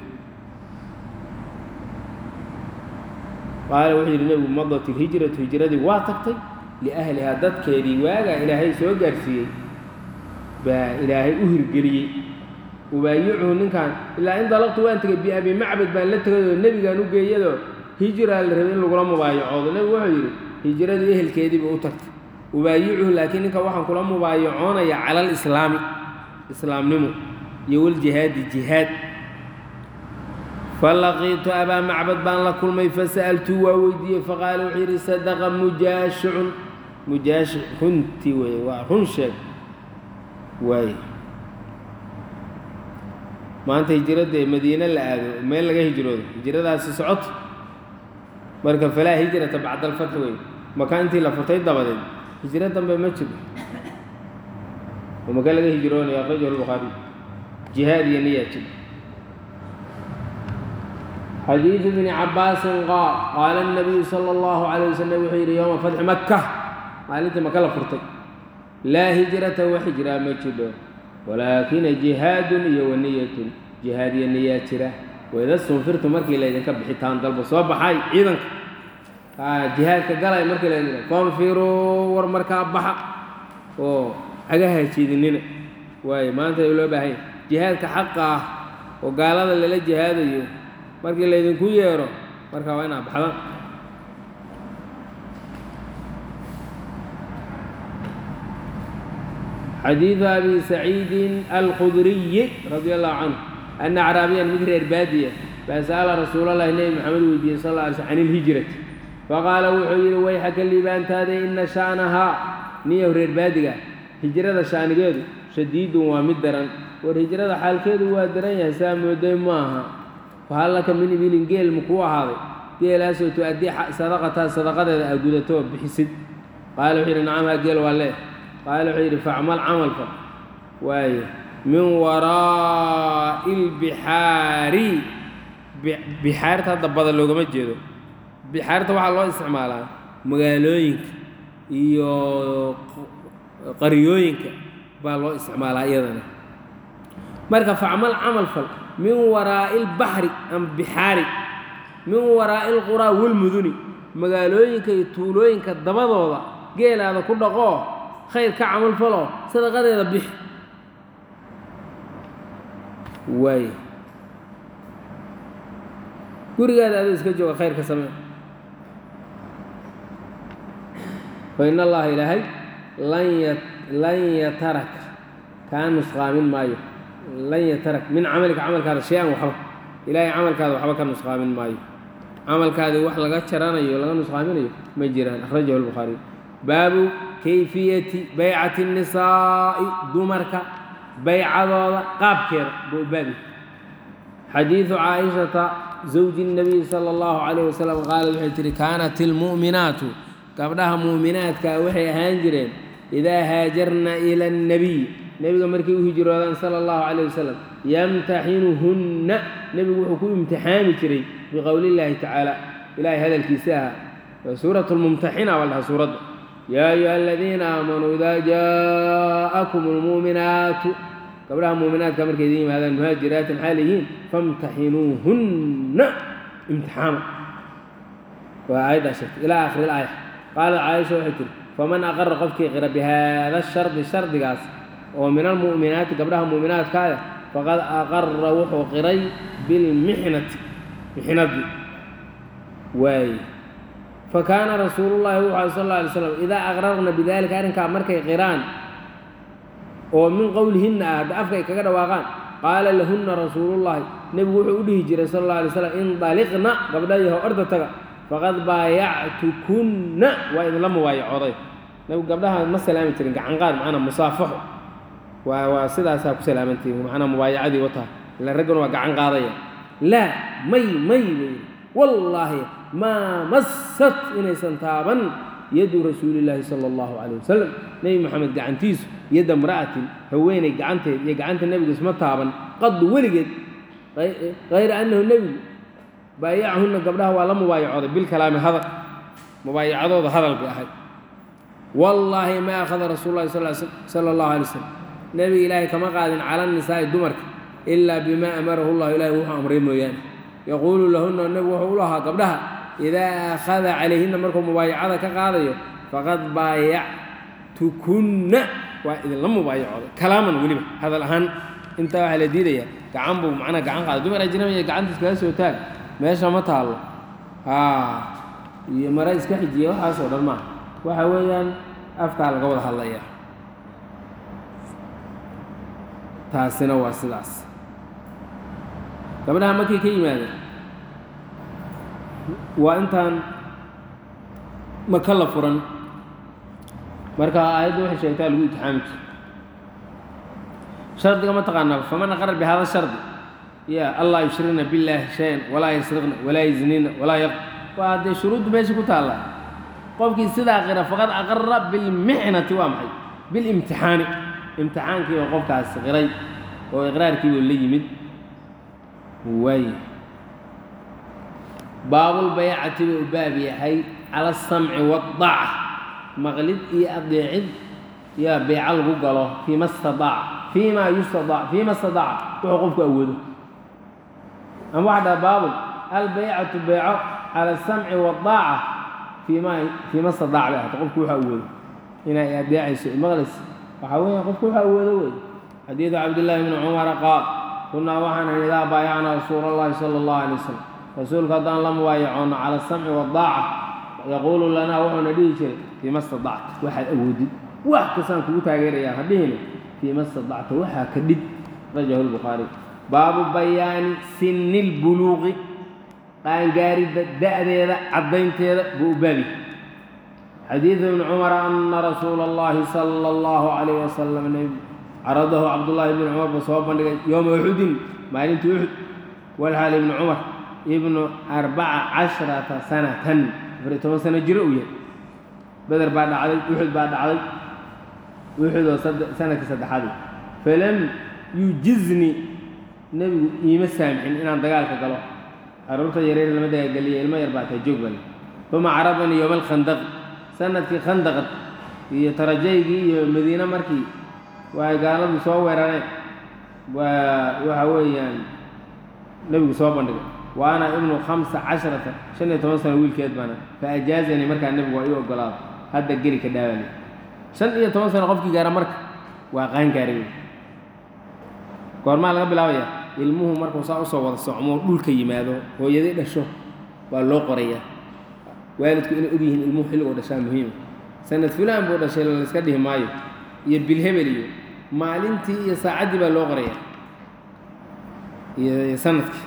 qaala wuxuu yidhi nebigu madat ilhijratu hijradii waa tagtay liahlihaa dadkeedii waagaa ilaahay soo gaarsiiyey baa ilaahay u hirgeliyey ubaayicuhu ninkan ilaa in dalaqtu waan tegay biabi macbad baan la tegayoo nebigaan u geeyadoo hijraa la rabay in lagula mubaayacoodo nebigu wuxuu yidhi hijradii ehelkeediiba u tagtay ubaayicuhu laakiin ninka waxaan kula mubaayacoonayaa cala alislaami islaamnimo iyo waljihaadi jihaad falaqiitu abaa macbad baan la kulmay fasa'altuu waa weydiiyey faqaala wuxuu yidhi sadaqa mujaashicun mujaashic runtii weeye waa run sheeg waaye maanta hijradee madiine la aado meel laga hijroodo hijradaasi socoto marka falaa hijrata bacda alfatxi wey maka intii la furtay dabadeed hijro dambe ma jiro oo maka laga hijroonayo akhrajahu lbukhaari jihaad iyo niyaa jiro xadiidu bni cabaasin qaal qaala الnabiyu salى اllahu عalيه waslm wuxuu yidhi yowma fatxi maka maalintii maka la furtay laa hijrata wa hijraa ma jidho walaakina jihaadun iyo waniyatun jihaad iyo niyaa jira wayda sunfirtu markii laydinka bixitaan dalba soo baxay ciidanka jihaadka galay markii laydin konfiruu war markaa baxa oo cagaha jiidinina waayo maanta loo baahanya jihaadka xaqa ah oo gaalada lala jihaadayo markii laydinku yeero markaa waa inaad baxdaan xadiidu abi saciidin alkhudriyi radia allahu canhu ana acraabiyan mid reer baadiya baa sa'ala rasuulallahi nebi maxamed weydiiyey sal alla alay sl can ilhijrati faqaala wuxuu yidhi wayxaka liibaantaada ina sha'nahaa niyow reer baadiga hijrada shaanigeedu shadiidun waa mid daran war hijrada xaalkeedu waa daran yahay saa mooday ma aha fahal laka min ibilin geel makuu ahaaday geelaasoo tu-addii sadaqataa sadaqadeeda aa gudato oo bixisid qaala wuxuu yidhi nacam haa geel waa leeh qaala wuxuu yidhi facmal camalka waaye min waraa'i lbixaari bixaarta hadda badan loogama jeedo bixaarta waxaa loo isticmaalaa magaalooyinka iyo qaryooyinka baa loo isticmaalaa iyadana marka facmal camal fal min waraa'i lbaxri ama bixaari min waraa'i lquraa walmuduni magaalooyinka iyo tuulooyinka dabadooda geelaada ku dhaqoo khayr ka camal faloo sadaqadeeda bix waay gurigaada adoo iska jooga khayr ka samee fa in allaha ilaahay lan ya lan yataraka kaa nusqaamin maayo lan yatarak min camalika camalkaada shay-an waxba ilaahay camalkaada waxba ka nusqaamin maayo camalkaadii wax laga jaranayo laga nusqaaminayo ma jiraan akhrajahu lbukhaariy baabu kayfiyati baycati الnisaa'i dumarka baycadooda qaabkeeda buu baabi xadiidu caaishata zawji الnabiy salى اllahu calayh wasalam qaalad waxay tihi kaanat ilmu'minaatu gabdhaha mu'minaadkaa waxay ahaan jireen idaa haajarna ila الnabiy nebiga markay u hijroodaan sala allahu calayh wasalam yamtaxinuhunna nebigu wuxuu ku imtixaami jiray biqowli illaahi tacaala ilaahay hadalkiisa ahaa waa suurat lmumtaxina baa la dhahaa suuradda yaa ayuha aladiina aamanuu idaa jaa'akum almu'minaatu gabdhaha muuminaadka markay idin yimaadaan muhaajiraatin xaal yihiin famtaxinuuhunna imtixaama waa aayaddaa sheegtay ilaa aakhiri ilaaya qaalat caaisha waxay tiri faman aqara qofkii qira bihaada shardi shardigaas oo min almu'minaati gabdhaha mu'minaadkaaya faqad aqara wuxuu qiray bilmixnati mixnadii waaye fakaana rasuulullahi wuxu alay sal alla alay slam idaa aqrarna bidalika arrinkaa markay qiraan oo min qowlihinna ah hadda afka ay kaga dhawaaqaan qaala lahunna rasuulullahi nebigu wuxuu u dhihi jiray sal alla alay slam indaliqna gabdhayaho orda taga faqad baayactukunna waa idinla mubaayacooday nebigu gabdhaha ma salaami jirin gacanqaad macnaa musaafaxo waa waa sidaasaa ku salaamantihin macnaa mubaayacadii wataa ila ragguna waa gacan qaadaya laa may may wey wallaahi maa massat inaysan taaban yadu rasuulillaahi sala allahu calayh wasalam nebi moxamed gacantiisu yadda imra'atin haweeney gacanteed iyo gacanta nebigu isma taaban qadu weligeed hayra annahu nebigu baayacahunna gabdhaha waa la mubaayacooday bilkalaami hadal mubaayacadooda hadal bay ahayd wallaahi ma akhada rasuulu llahi sala allahu alay slam nebiga ilaahay kama qaadin cala nisaa'i dumarka ilaa bimaa amarahu llahu ilahay wuxuu amray mooyaane yaquulu lahunna nebigu wuxuu u lahaa gabdhaha idaa akhada calayhinna markuu mubaayacada ka qaadayo faqad baayactukunna waa idinla mubaayacooday kalaaman weliba hadal ahaan intaa waxaa la diidaya gacan buu macnaa gacan qaada dumar ajnamiya gacanta iskaga soo taag meesha ma taallo haa iyo mare iska xijiya waxaasoo dhan maaha waxa weeyaan afkaa laga wada hadlaya taasina waa sidaas gabdhaha markay ka yimaadeen waa intaan maka la furan marka aayadda waxay sheegtaa lagu itixaami jiro shardiga ma taqaanaa faman aqara bihada shardi ya allah yushrikna billaahi shay-an walaa yasriqna walaa yaznina walaa yaq waa dee shuruuddu meesha ku taalla qofkii sidaa qira faqad aqara bilmixnati waa maxay bilimtixaani imtixaankiiba qofkaas qiray oo iqraarkiiba la yimid waay baabulbaycati buu u baab yahay cala asamci waadaaca maqlid iyo adeecid yaa beyco lagu galo fiima stadaaca fii ma yustadaac fiima stadaaca wuxuu qofku awoodo ama waxa dhaha baabul albeycatu beyco cala asamci waadaaca fiima fiima stadaac bay ahata qofku wuxuu awoodo inay adeecayso maqlis waxaa weeya qofku wuxuu awoodo wey xadiidu cabdillaahi bni cumara qaal kunaa waxaan ahay idaa baayacnaa rasuula allahi sala allahu alay wasalam rasuulka haddaan la mubaayacoonno cala asamci waadaaca yaquulu lanaa wuxuuna dhihi jiray fiima stadacta waxaad awoodid wax kastaan kugu taageerayaa ha dhihina fiima stadacta waxaa ka dhid rajahu lbukhaari baabu bayaani sinni lbuluuqi qaangaaridda da'deeda caddaynteeda buu u baabi xadiidu ibni cumara ana rasuula allahi sala allahu calayh wasalam caradahu cabdullaahi ibni cumar buu soo bandhigay yowma uxudin maalintii uxud walxaal ibni cumar ibnu arbaca casharata sanatan afariy toban sano jiro uu yahay beder baa dhacday uxud baa dhacday uxud oo sanadkii saddexaad falam yujizni nebigu iima saamixin inaan dagaalka galo carruurta yareer lama dagaalgeliya ilmo yar baa tahay joog bale uma caradanii yowma alkhandaqi sanadkii khandaqad iyo tarajaygii iyo madiine markii waay gaaladu soo weerareen waa waxa weeyaan nebigu soo bandhigay wa ana ibnu khamsa casharata shan iyo toban sano wiilkeed baana fa ajaazanii markaa nebigu waa ii ogolaado hadda geli ka dhaawali shan iyo toban sano qofkii gaara marka waa qaangaaray wey goormaa laga bilaabaya ilmuhu markuu saa usoo wada socmo dhulka yimaado hooyadii dhasho waa loo qorayaa waalidku inay ogyihiin ilmuhu xilligoo dhashaa muhiima sanad fulaan buu dhashay layska dhihi maayo iyo bilhebel iyo maalintii iyo saacaddii baa loo qorayaa iyo sanadkii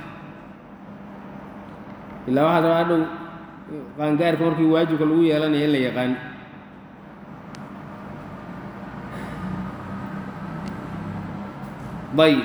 ilaa waxaa rabaa hadhow qaangaarka markii waajibka lagu yeelanaya in la yaqaan ayb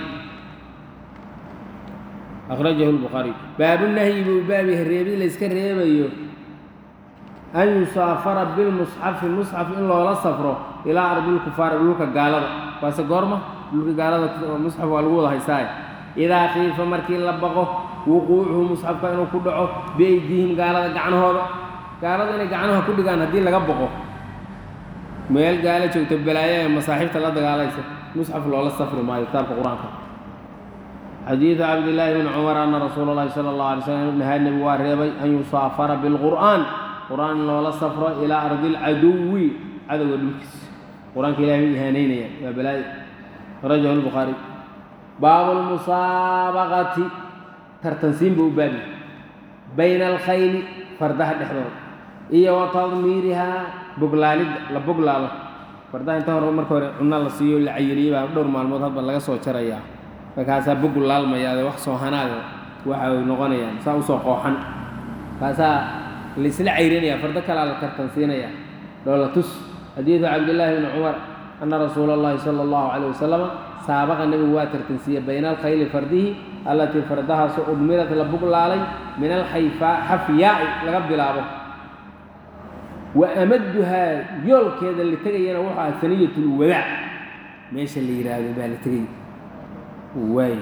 akhrajahu lbukhaariy baabunahyi buu baab yahay reebi layska reebayo an yusaafara bilmusxafi musxaf in loola safro ilaa ardilkufaari dhulka gaalada waase goorma dhulka gaalada musxaf waa lagu wada haysaaye idaa khiifa markii la baqo wuquucuhu musxafka inuu ku dhaco biaydihim gaalada gacnahooda gaalada inay gacnaha ku dhigaan haddii laga baqo meel gaalo joogto balaayo ee masaaxiibta la dagaalaysa musxaf loola safri maayo kitaabka qur-aanka xadiidu cabdillaahi bni cumar ana rasuula llahi sala allahu alay slam nahaa nebigu waa reebay an yusaafara bilqur'aan qur-aan in loola safro ilaa ardi lcaduwi cadowga dhulkiisa qur-aanka ilahay u ihaanaynaya waa balaayo rajahu lbukhaari baabu lmusaabaqati tartansiin buu u baabiye bayna alkhayli fardaha dhexdooda iyo wa tadmiirihaa boglaalidda la boglaalo fardaha inta hore marka hore cunno la siiyo la cayiliyey baa dhowr maalmood hadba laga soo jarayaa markaasaa bogu laalmayaade wax soo hanaada waxa ay noqonayaan saa usoo qooxan kaasaa laisla cayrinaya fardo kalaa la tartansiinaya dhoola tus xadiidu cabdillaahi bni cumar ana rasuula allahi sala allahu calayh wasalama saabaqa nebigu waa tartansiiyey bayna alkhayli fardihi allatii fardahaasoo udmirat la buglaalay min alxayfaa xafyaa'i laga bilaabo wa amadduhaa yoolkeeda la tegayana wuxuu aha saniyatulwadaac meesha la yidhaahdo baa la tegay waay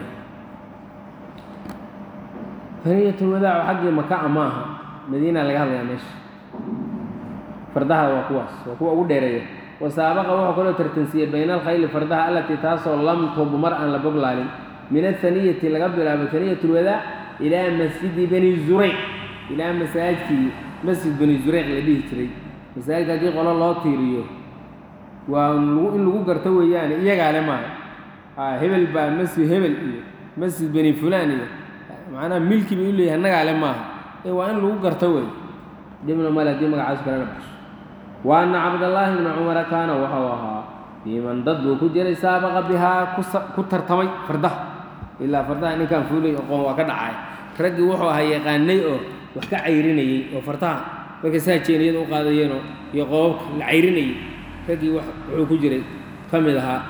saniyatulwadaac xaggii maka ma aha madiina laga hadlayaa meesha fardaha waa kuwaas waa kuwa ugu dheereeya wasaabaqa wuxuu kaloo tartansiiyey bayna alkhayli fardaha allatii taasoo lam tubmar aan la boglaalin min athaniyati laga bilaabo saniyat lwadaac ilaa masjidi bani zurayc ilaa masaajidkii masjid bani zurayc la dhihi jiray masaajidka haddii qolo loo tiiriyo waa in lagu garto weeyaane iyagaa le maaha hebel baa masjid hebel iyo masjid bani fulaan iyo macnaha milki bay u leeyahay annagaa le maaha ee waa in lagu garto wey dhibna male haddii magacaas kalena baxsho wa anna cabdallaahi bna cumara kaana wuxuu ahaa fiiman dad buu ku jiray saabaqa bihaa ku tartamay fardaha ilaa fardaha ninkaan fuulay aqoon waa ka dhacay raggii wuxuu ahaa yaqaanay oo wax ka cayrinayey oo fardaha markay saa jeeniyada u qaadayeenoo iyo qoobabka la cayrinayey raggii wuxuu ku jiray ka mid ahaa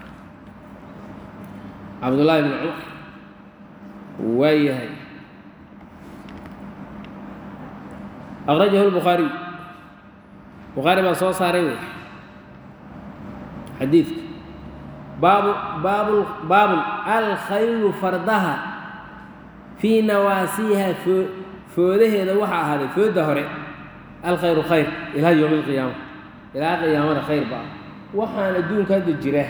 cabdullaahi bni cumar waa yahay akhrajahu lbukhaariy bukhaari baa soo saaray wey xadiidka baabu baabu baabun alkhaylu fardaha fii nawaasiiha foo foodaheeda waxaa ahaaday fooda hore alkhayru khayr ilaa yowmi alqiyaama ilaa qiyaamada khayr ba ah waxaan adduunka hadda jira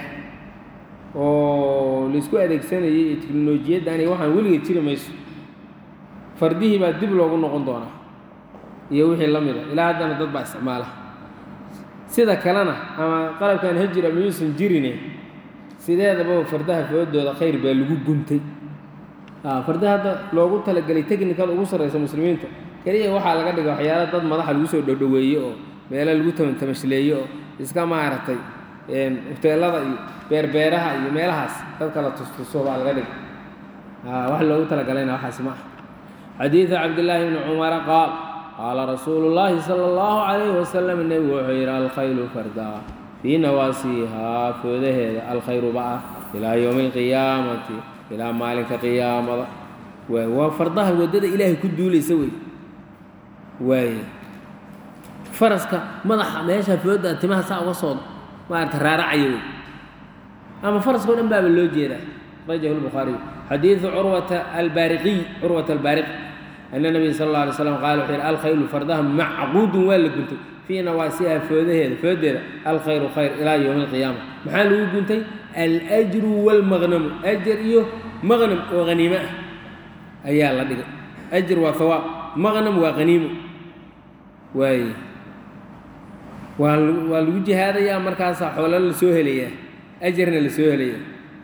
oo laisku adeegsanayay iyo teknolojiyaddan iyo waxaan weligeed jiri mayso fardihii baa dib loogu noqon doonaa iyo wixii la mida ilaa haddana dad baa isticmaala sida kalena ama qalabkan hajir ama yuusan jirine sideedaba fardaha foodooda khayr baa lagu guntay fardaha hadda loogu talagelay technical ugu sarreysa muslimiinta keliya waxaa laga dhiga waxyaala dad madaxa lagu soo dhodhoweeye oo meelo lagu tamantamashleeye oo iska maaragtay huteelada iyo beerbeeraha iyo meelahaas dad kala tustuso baa laga dhiga wax loogu talagalayna waxaas ma ah xadiidu cabdillaahi bni cumara qaal qaala rasuulu llaahi sala allahu calayhi wasalam nebigu wuxuu yidhi alkhaylu fardaa fii nawaasiihaa foodaheeda alkhayruba ah ilaa yowmi alqiyaamati ilaa maalinka qiyaamada waay waa fardaha waddada ilaahay ku duulaysa wey waaye faraska madaxa meesha fooda timaha saa uga soo maarata raaracaya wey ama faraska o dhan baaba loo jeedaa rajahu lbukhaariy xadiidu curwata albaariqiy curwata albaariqi ana nabiya sal alla alay slam qaala wuxuu yidhi alkhaylu fardaha macquudun waa la guntay fii nawaasiha foodaheeda foodeeda alkhayru khayr ilaa yowmi alqiyaama maxaa lagu guntay alajru waalmaqnamu ajar iyo maqnam oo haniimo ah ayaa la dhigay ajr waa hawaab maqnam waa haniimo waaye waa waa lagu jihaadayaa markaasaa xoolo la soo helayaa ajarna la soo helayaa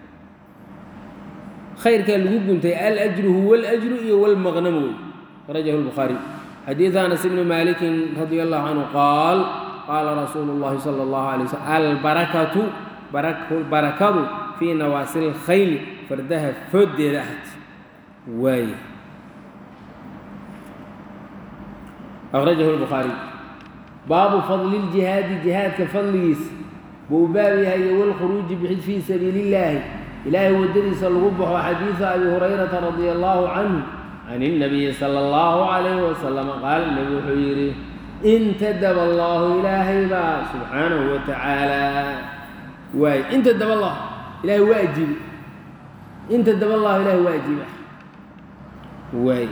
khayrkaa lagu guntay alajru huwa alajru iyo walmaqnamu wey akhrajahu lbukhaariy xadiidu anas ibni maalikin radia allahu canhu qaal qaala rasuulu llahi sala allahu alay waslm albarakatu barakadu fii nawaasi lkhayli fardaha fooddeeda ahad waaye akhrajahu lbukhaariy baabu fadli ljihaadi jihaadka fadligiisa buu baab yahay iyo walkhuruuji bixid fii sabiili illaahi ilaahay waddadiisa lagu baxo xadiidu abi hurayrata radia allahu canhu can اnabiyi sala allahu calayhi wasalama qaala nebi wuxuu yidhi intadaba allahu ilaahay baa subxaanahu wa tacaala waay intadaba allah ilahay waa ajiibi intadaba allahu ilahay waa ajiiba waay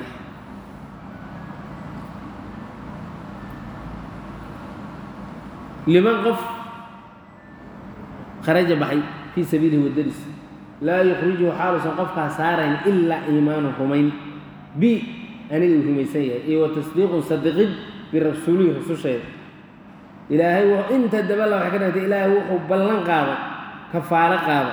liman qof kharaja baxay fii sabiilihi waddadiisa laa yukhrijuhu xaaluusan qofkaa saarayn ilaa iimaanu rumayn bi aniga uu rumaysan yahay iyo wa tasdiiqun sadiqid birasuulihi rususheeda ilaahay inta dabala waxay ka dhigtay ilaahay wuxuu ballan qaaday kafaalo qaada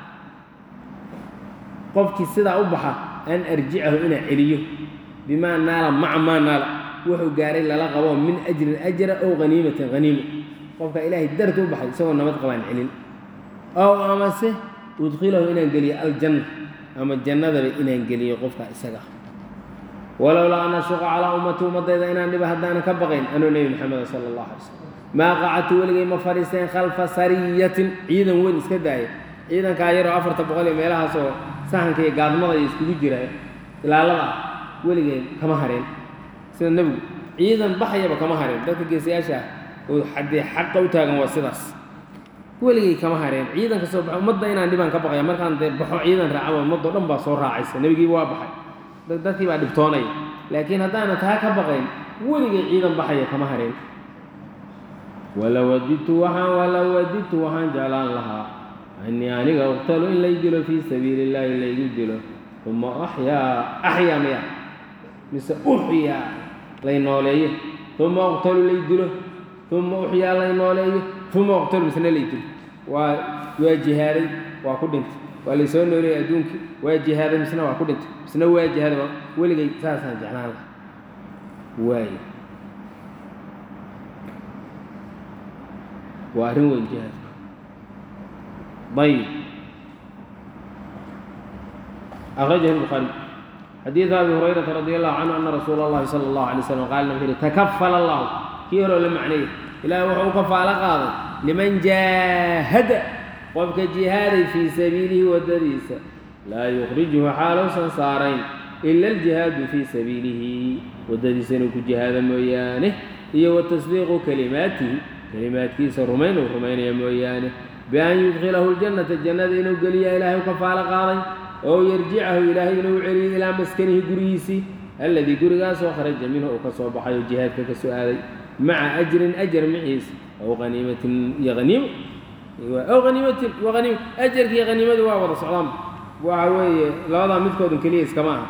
qofkii sidaa u baxa an arjicahu inaa celiyo bimaa naala maca maa naala wuxuu gaaray lala qabo min ajrin ajra ow haniimatin haniimo qofka ilaahay darti u baxay isagoo nabad qabaan celin ow amase udkilahu inaan geliyo aljanna ama jannadaba inaan geliyo qofka isaga walowlaa an ashuqa calaa ummati ummadayda inaan dhiba haddaanan ka baqayn anuu nebi maxameda sala allahu alay slam maa qacadtu weligay ma fadhiisteen khalfa sariyatin ciidan weyn iska daaya ciidankaa yaroo afarta boqol iyo meelahaas oo sahanka iyo gaadmada iyo iskugu jira ilaalada weligeen kama hareen sida nebigu ciidan baxayaba kama hareen dadka geesayaasha ah oo xaddee xaqa u taagan waa sidaas weligay kama hareen ciidan ka soo baxa ummadda inaan dhibaan ka baqaya markaan dee baxo ciidan raacaba ummaddo dhan baa soo raacaysa nebigiiba waa baxay dadkii baa dhibtoonaya laakiin haddaanan taa ka baqayn weligay ciidan baxaya kama hareen walow wadidtu waxaan walow wadidtu waxaan jeclaan lahaa anii aniga uqtalu in lay dilo fii sabiili illaahi laygu dilo uma axyaa axyaa maya mise uxyaa lay nooleeyo uma uqtalu lay dilo uma uxyaa lay nooleeyo uma uqtalu misna lay dilo waa waa jihaaday waa ku dhintay waa laysoo nooleeyay adduunkii waa jihaaday misna waa ku dhintay misna waa jihaaday weligay saasaan jeclaan laha waayo waa arrin weyn jihaadku ayib akhrajahu lbukhaari xadiidu abi hurayrata radi allahu canhu ana rasuula allahi sala allahu alay slam qaala wuxuu yihi takafala allahu kii horoo la macneeyey ilaahay wuxuu u kafaalo qaaday liman jaahada qofka jihaaday fii sabiilihi waddadiisa laa yukhrijuhu xaaluusan saarayn ila aljihaadu fii sabiilihi waddadiisa inuu ku jihaado mooyaane iyo wa tasdiiqu kalimaatihi kalimaadkiisa rumayn uu rumaynaya mooyaane bian yudkilahu ljannata jannada inuu geliya ilaahay u kafaalo qaaday oo yarjicahu ilaahay inuu celiyo ilaa maskanihi gurigiisii alladii gurigaasoo kharaja minhu uu ka soo baxay oo jihaadka ka soo aaday maca ajrin ajar maciisa ow haniimatin iyo haniimo ow haniimatin wa haniima ajarka iyo haniimadu waa wada socdaan waxa weeye labadaa midkoodun keliya iskama aha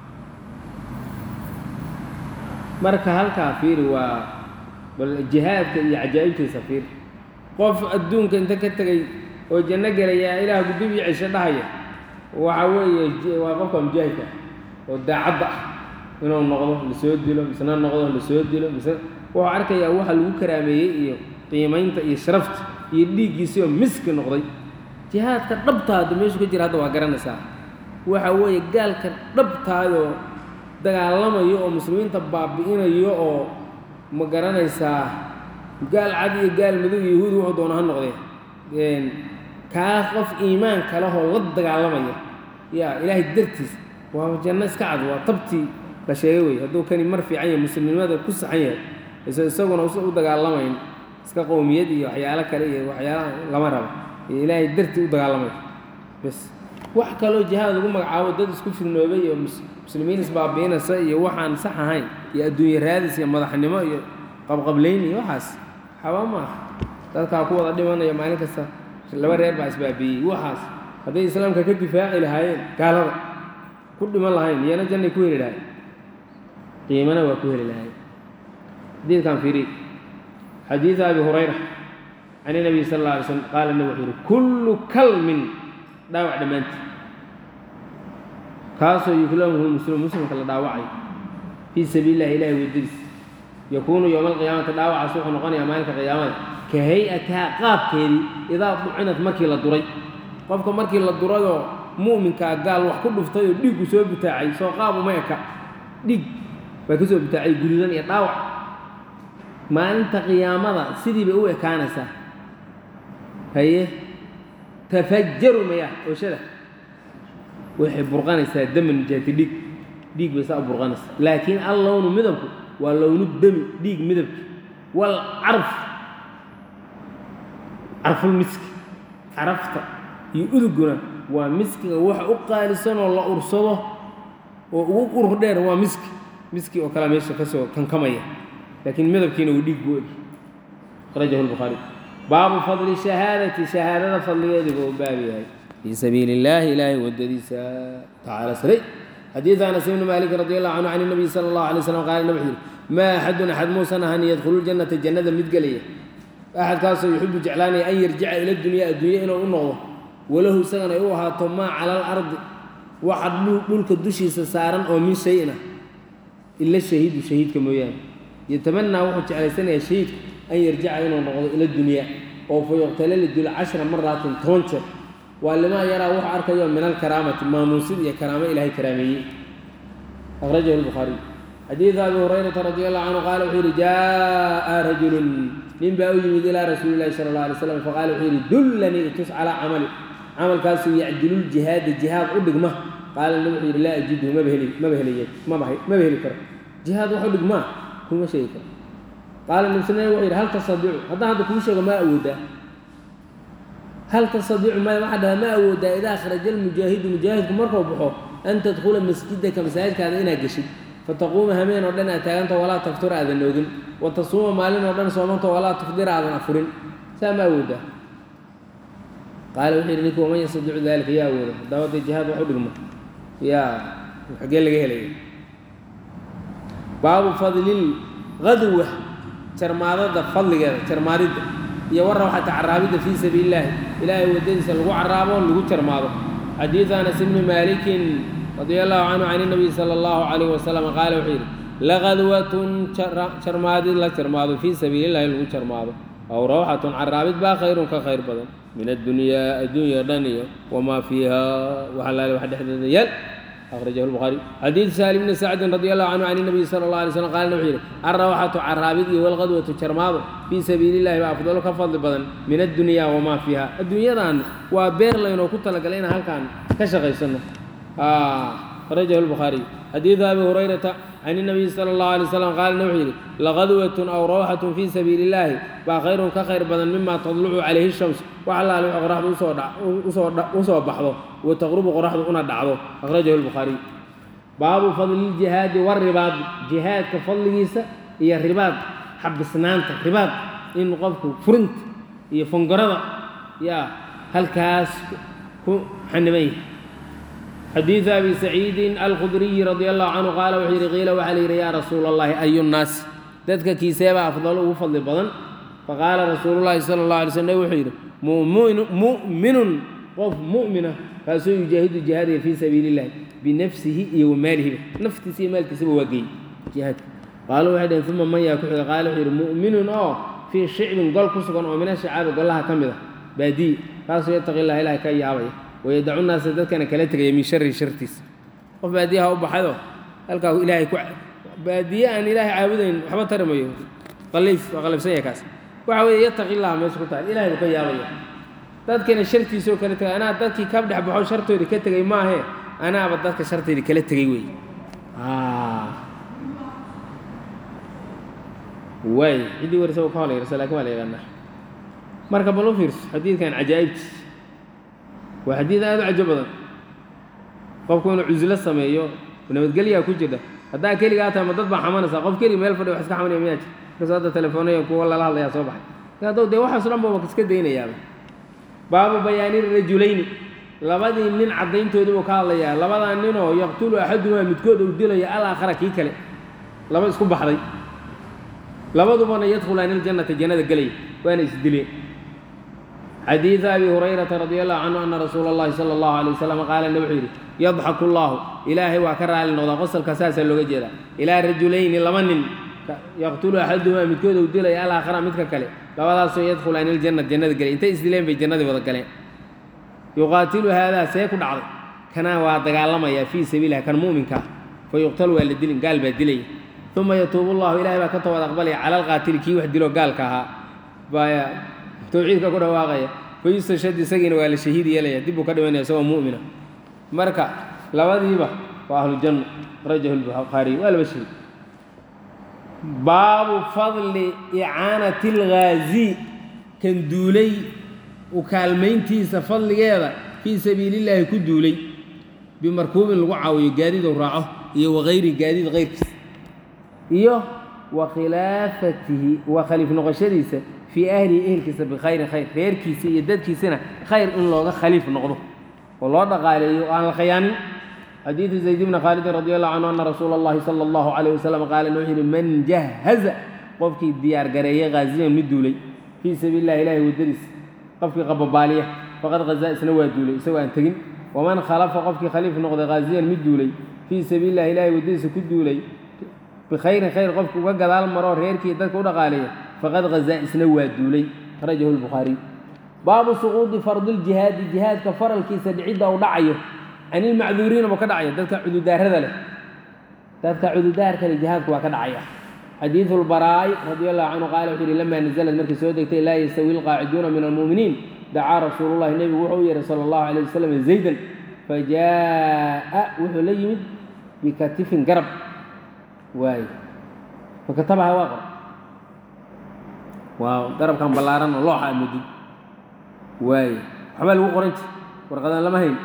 marka halkaa fiiri waa bal jihaadka iyo cajaa'ibtiisa fiir qof adduunka inta ka tegay oo janno gelaya ilaah gudub iyo cisho dhahaya waxa weeye waa qofka mujaahidka oo daacadda ah inuu noqdo lasoo dilo misna noqdo lasoo dilo misna wuxuu arkayaa waxa lagu karaameeyey iyo qiimaynta iyo sharafta iyo dhiiggiisii oo miski noqday jihaadka dhabtaada meeshu ka jira hadda waa garanaysaa waxa weeye gaalka dhabtaadoo dagaalamayo oo muslimiinta baabi'inayo oo ma garanaysaa gaal cad iyo gaal madow iyo yahuudi wuxuu doona ha noqdee kaa qof iimaan kalehoo la dagaalamaya yaa ilaahay dartiis waa janno iska cad waa tabtii la sheegay wey hadduu kani mar fiican yahay muslimnimada ku saxan yahay is isaguna usa u dagaalamayn iska qowmiyad iyo waxyaalo kale iyo waxyaalaha lama rabo iyo ilaahay dartii u dagaalamaya bes wax kaloo jihaad lagu magacaabo dad isku firnoobay iyo muslimiin isbaabiinaysa iyo waxaan sax ahayn iyo adduunye raadis iyo madaxnimo iyo qabqablayn iyo waxaas xaba maaha dadkaa ku wada dhimanaya maalin kasta laba reer baa isbaabiiyey waxaas hadday islaamka ka difaaci lahaayeen gaalada ku dhiman lahayn iyana jannay ku heli lahayn qiimana waa ku heli lahayn xadiidkan fiiri xadiid abi hurayra can inabiy sal alla alay slm qaala nabi wuxuu yihi kullu kalmin dhaawac dhammaantii kaasoo yuklamuhu muslim muslimka la dhaawacay fii sabiili illahi ilahi waddadiis yakuunu yowma alqiyaamati dhaawacaas wuxuu noqonayaa maalinka qiyaamada ka hay-atihaa qaabkeedii idaa ducinat markii la duray qofka markii la durayoo mu'minkaa gaal wax ku dhuftay oo dhiiggu soo butaacay soo qaab uma eka dhiig baa ka soo butaacay gududan iyo dhaawac maalinta qiyaamada sidii bay u ekaanaysaa haye tafajaru maya oshada waxay burqanaysaa daman jaati dhiig dhiig bay saa u burqanaysaa laakiin al lownu midabku waa lownu demi dhiig midabki wal carf carful miski carafta iyo uduguna waa miskiga waxa u qaalisan oo la ursado oo ugu urur dheer waa miski miski oo kale meesha kasoo kankamaya laakiin midabkiina uu dhiig buu egi akhrajahu lbukhaari baabu fadli shahaadati shahaadada fadligeedii buu baab yahay fii sabiili illaahi ilaahay waddadiisa tacaala saray xadiid anas ibni maalik radi allahu canhu can nabiy sala allahu alay slam qaala nabi wuxuu yihi maa axadun axad muusan ahan yadkhulu ljannata jannada mid gelaya axadkaasoo yuxibu jeclaanaya an yarjica ila dunyaa adduunya inuu u noqdo walahu isagana ay u ahaato maa cala alardi waxa dhulka dushiisa saaran oo min shayin ah ila shahiidu shahiidka mooyaane yatamanaa wuxuu jeclaysanayaa shahiidku an yarjica inuu noqdo ila dunyaa oo fa yuqtala la dilo cashra maraatin toban jeer waa limaa yaraa wuxuu arkayo min alkaraamati maamuusid iyo karaamo ilaahay karaameeyey akhrajahu lbukhaariy xadiida abi hurayrata radi allahu canhu qaala wuxuu yihi jaa'a rajulun nin baa u yimid ilaa rasuuli llahi sala allah alay slam faqaala wuxuu yihi dullanii itus calaa camali camalkaasuu yacdiluljihaada jihaad u dhigma qaala nabi wuxuu yihi laa ajidhu maba heli maba heliye maba maba heli karo jihaad wax u dhigmaa kuma sheegi karo qaala nabi sal wuxuu yidhi hal tastadiicu haddaan hadda kuu sheego maa awoodaa hal tastadiicu maya waxaa dhahaa ma awoodaa idaa kharaja almujaahidu mujaahidku markuu baxo an tadkhula masjidaka masaajidkaada inaad geshid fataquuma hameen oo dhan aad taaganto walaa taftur aadan oogin wa tasuuma maalin oo dhan soomanto walaa tufdira aadan afurin saa ma awoodaa qaala wuxuu yidhi ninki waman yastadiicu dalika yaa awooda haddaba dee jihaad wax u dhigmo yaa xaggee laga helaya baabu fadlil gadwa jarmaadada fadligeeda jarmaadidda iyo warra waxata caraabidda fii sabiili illaahi ilaahay waddadiisa lagu caraabo lagu jarmaado xadiidu anas ibni maalikin radia allahu canhu can inabiy sala allahu calayhi wasalam qaala wuxuu yidhi laqadwatun jarmaadid la jarmaado fii sabiili illahi lagu jarmaado aw rawxatun caraabid baa khayrun ka khayr badan min addunyaa adduunya dhan iyo wamaa fiiha waxa laale wax dhexdeeda yaal أخرجه البخاري حديث سالم بن سعد رضي الله عنه عن النبي صلى الله عليه وسلم قال نبي الروحة عرابد والغدوة شرماض في سبيل الله أفضل كفضل بدن من الدنيا وما فيها الدنيا دان وبير لين وكنت لقلينا هل كان كشغي سنة آه أخرجه البخاري حديث أبي هريرة عن النبي صلى الله عليه وسلم قال نبي لغدوة أو روحة في سبيل الله وخير كخير بدن مما تطلع عليه الشمس وعلى له قرحه وصو بحضه وتغرب قرحه أنا دعوه أخرجه البخاري باب فضل الجهاد والرباط جهاد كفضل جيسة هي الرباط حب سنانته رباط إن قفك فرنت هي فنقرضة يا هل كاس حنميه حديث أبي سعيد الخدري رضي الله عنه قال وحير قيل وحلير يا رسول الله أي الناس ذاتك كيسابة أفضل وفضل بدن فقال رسول الله صلى الله عليه وسلم وحير مؤمن مؤمن قف مؤمنة فسو يجاهد جهاده في سبيل الله بنفسه وماله نفسه مالك سبه وقي جهاد قالوا واحد ثم من يكون قال وحير مؤمن أو في شعب قال كسكن ومن الشعاب قال لها كم بادي فسو يتقي الله إله كي يعوي ويدعو الناس dadkana kala tagay min shari shartiis qof baadiyaha u baxdo halkaa ilaahay ku baadiye aan ilaahay caabudayn waxba tarimayo qaliif waa qalifsan yahay kaas waxa weeye yataqi illah meesha ku taal ilaahay buu ka yaabaya dadkana shartiisoo kala tagay anaa dadkii ka dhex baxo shartoodii ka tegay maahe anaaba dadka shartoodii kala tegay wey waay ciddii warisa ka holayarsa laakin waa la yaqaanaa marka bal u fiirso xadiidkan cajaa'ibtiis waa xadiid aada u cajo badan qofku inuu cuslo sameeyo nabadgelyaa ku jirta haddaa keligaa tahay ma dad baa xamanaysaa qof keliga meel fadhi wax iska xamanaya miyaa jir markaasoo hadda telefoonaya kuwa lala hadlayaa soo baxay haddou dee waxaaso dhan ba iska daynayaaba baabu bayaani rajulayni labadii nin caddayntoodii buu ka hadlayaa labadaa ninoo yaqtulu axadumaa midkood uu dilaya alaakhara kii kale laba isku baxday labadubana yadkhulaani aljannata jannada gelaya waana isdileen xadiida abi hurayrata radi allahu canhu ana rasuula اllahi sala allahu alay wasalam qaala ne wuxuu yidhi yadxaku llaahu ilaahay waa ka raali noqdaa qosalka saasaa looga jeedaa ilaa rajulayni laba nin yaqtulu axadumaa midkood uu dilaya alaakhara midka kale labadaasoo yadkhulaani aljanna jannada gelay intay isdileen bay jannadii wada galeen yuqaatilu haadaa see ku dhacday kanaa waa dagaalamayaa fii sabiililah kan mu'minka ah fa yuqtalu waa la dilin gaal baa dilaya uma yatuubu llahu ilahay baa ka toobad aqbalaya cala alqaatili kii wax dilo gaalka ahaa baa tawxiidka ku dhawaaqaya fa yustashhad isagiina waa la shahiid yeelaya dib buu ka dhimanaya isagoo mu'mina marka labadiiba waa ahlujanna rajahu lbukhaariy waa laba shahiid baabu fadli icaanati alghaazi kan duulay u kaalmayntiisa fadligeeda fii sabiilillaahi ku duulay bimarkuubin lagu caawiyo gaadiidou raaco iyo wakayri gaadiid kayrkiisa iyo wa khilaafatihi wa khaliif noqoshadiisa fii ahlihi ehelkiisa bikhayrin khayr reerkiisa iyo dadkiisana khayr in looga khaliif noqdo oo loo dhaqaaleeyo o aan la khayaanin xadiidu zayd bni khaalidin radi allahu canhu ana rasuula allahi sala allahu calayh wasalam qaala wuxuu yidhi man jahaza qofkii diyaar gareeyay haaziyan mid duulay fii sabiili illahi ilahi waddadiisa qofkii qababaaliya faqad hazaa isna waa duulay isagoo aan tegin waman khalafa qofkii khaliif noqday haaziyan mid duulay fii sabiili illahi ilahi waddadiisa ku duulay bikhayrin khayr qofki uga gadaal maroo reerkii dadka u dhaqaaleeya faqad hazaa isna waa duulay rajahu lbukhaariy baabu suquudi fardiljihaadi jihaadka faralkiisa dhicidda uu dhacayo can ilmacduuriina buu ka dhacaya dadka cududaarada leh dadka cududaarka leh jihaadku waa ka dhacaya xadiidu lbaraa'i radi allahu canhu qaala wuxuu yihi lamaa nazalad markii soo degtay laa yastawi lqaaciduuna min almu'miniin dacaa rasuulu llahi nebigu wuxuu u yeehay sala allahu alayh wasalam zaydan fajaa'a wuxuu la yimid bikatifin garab waay fakatabaha waa qor waa garabkan ballaaran oo looxa amudid waay waxbaa lagu qoran jir warqadaan lama hayn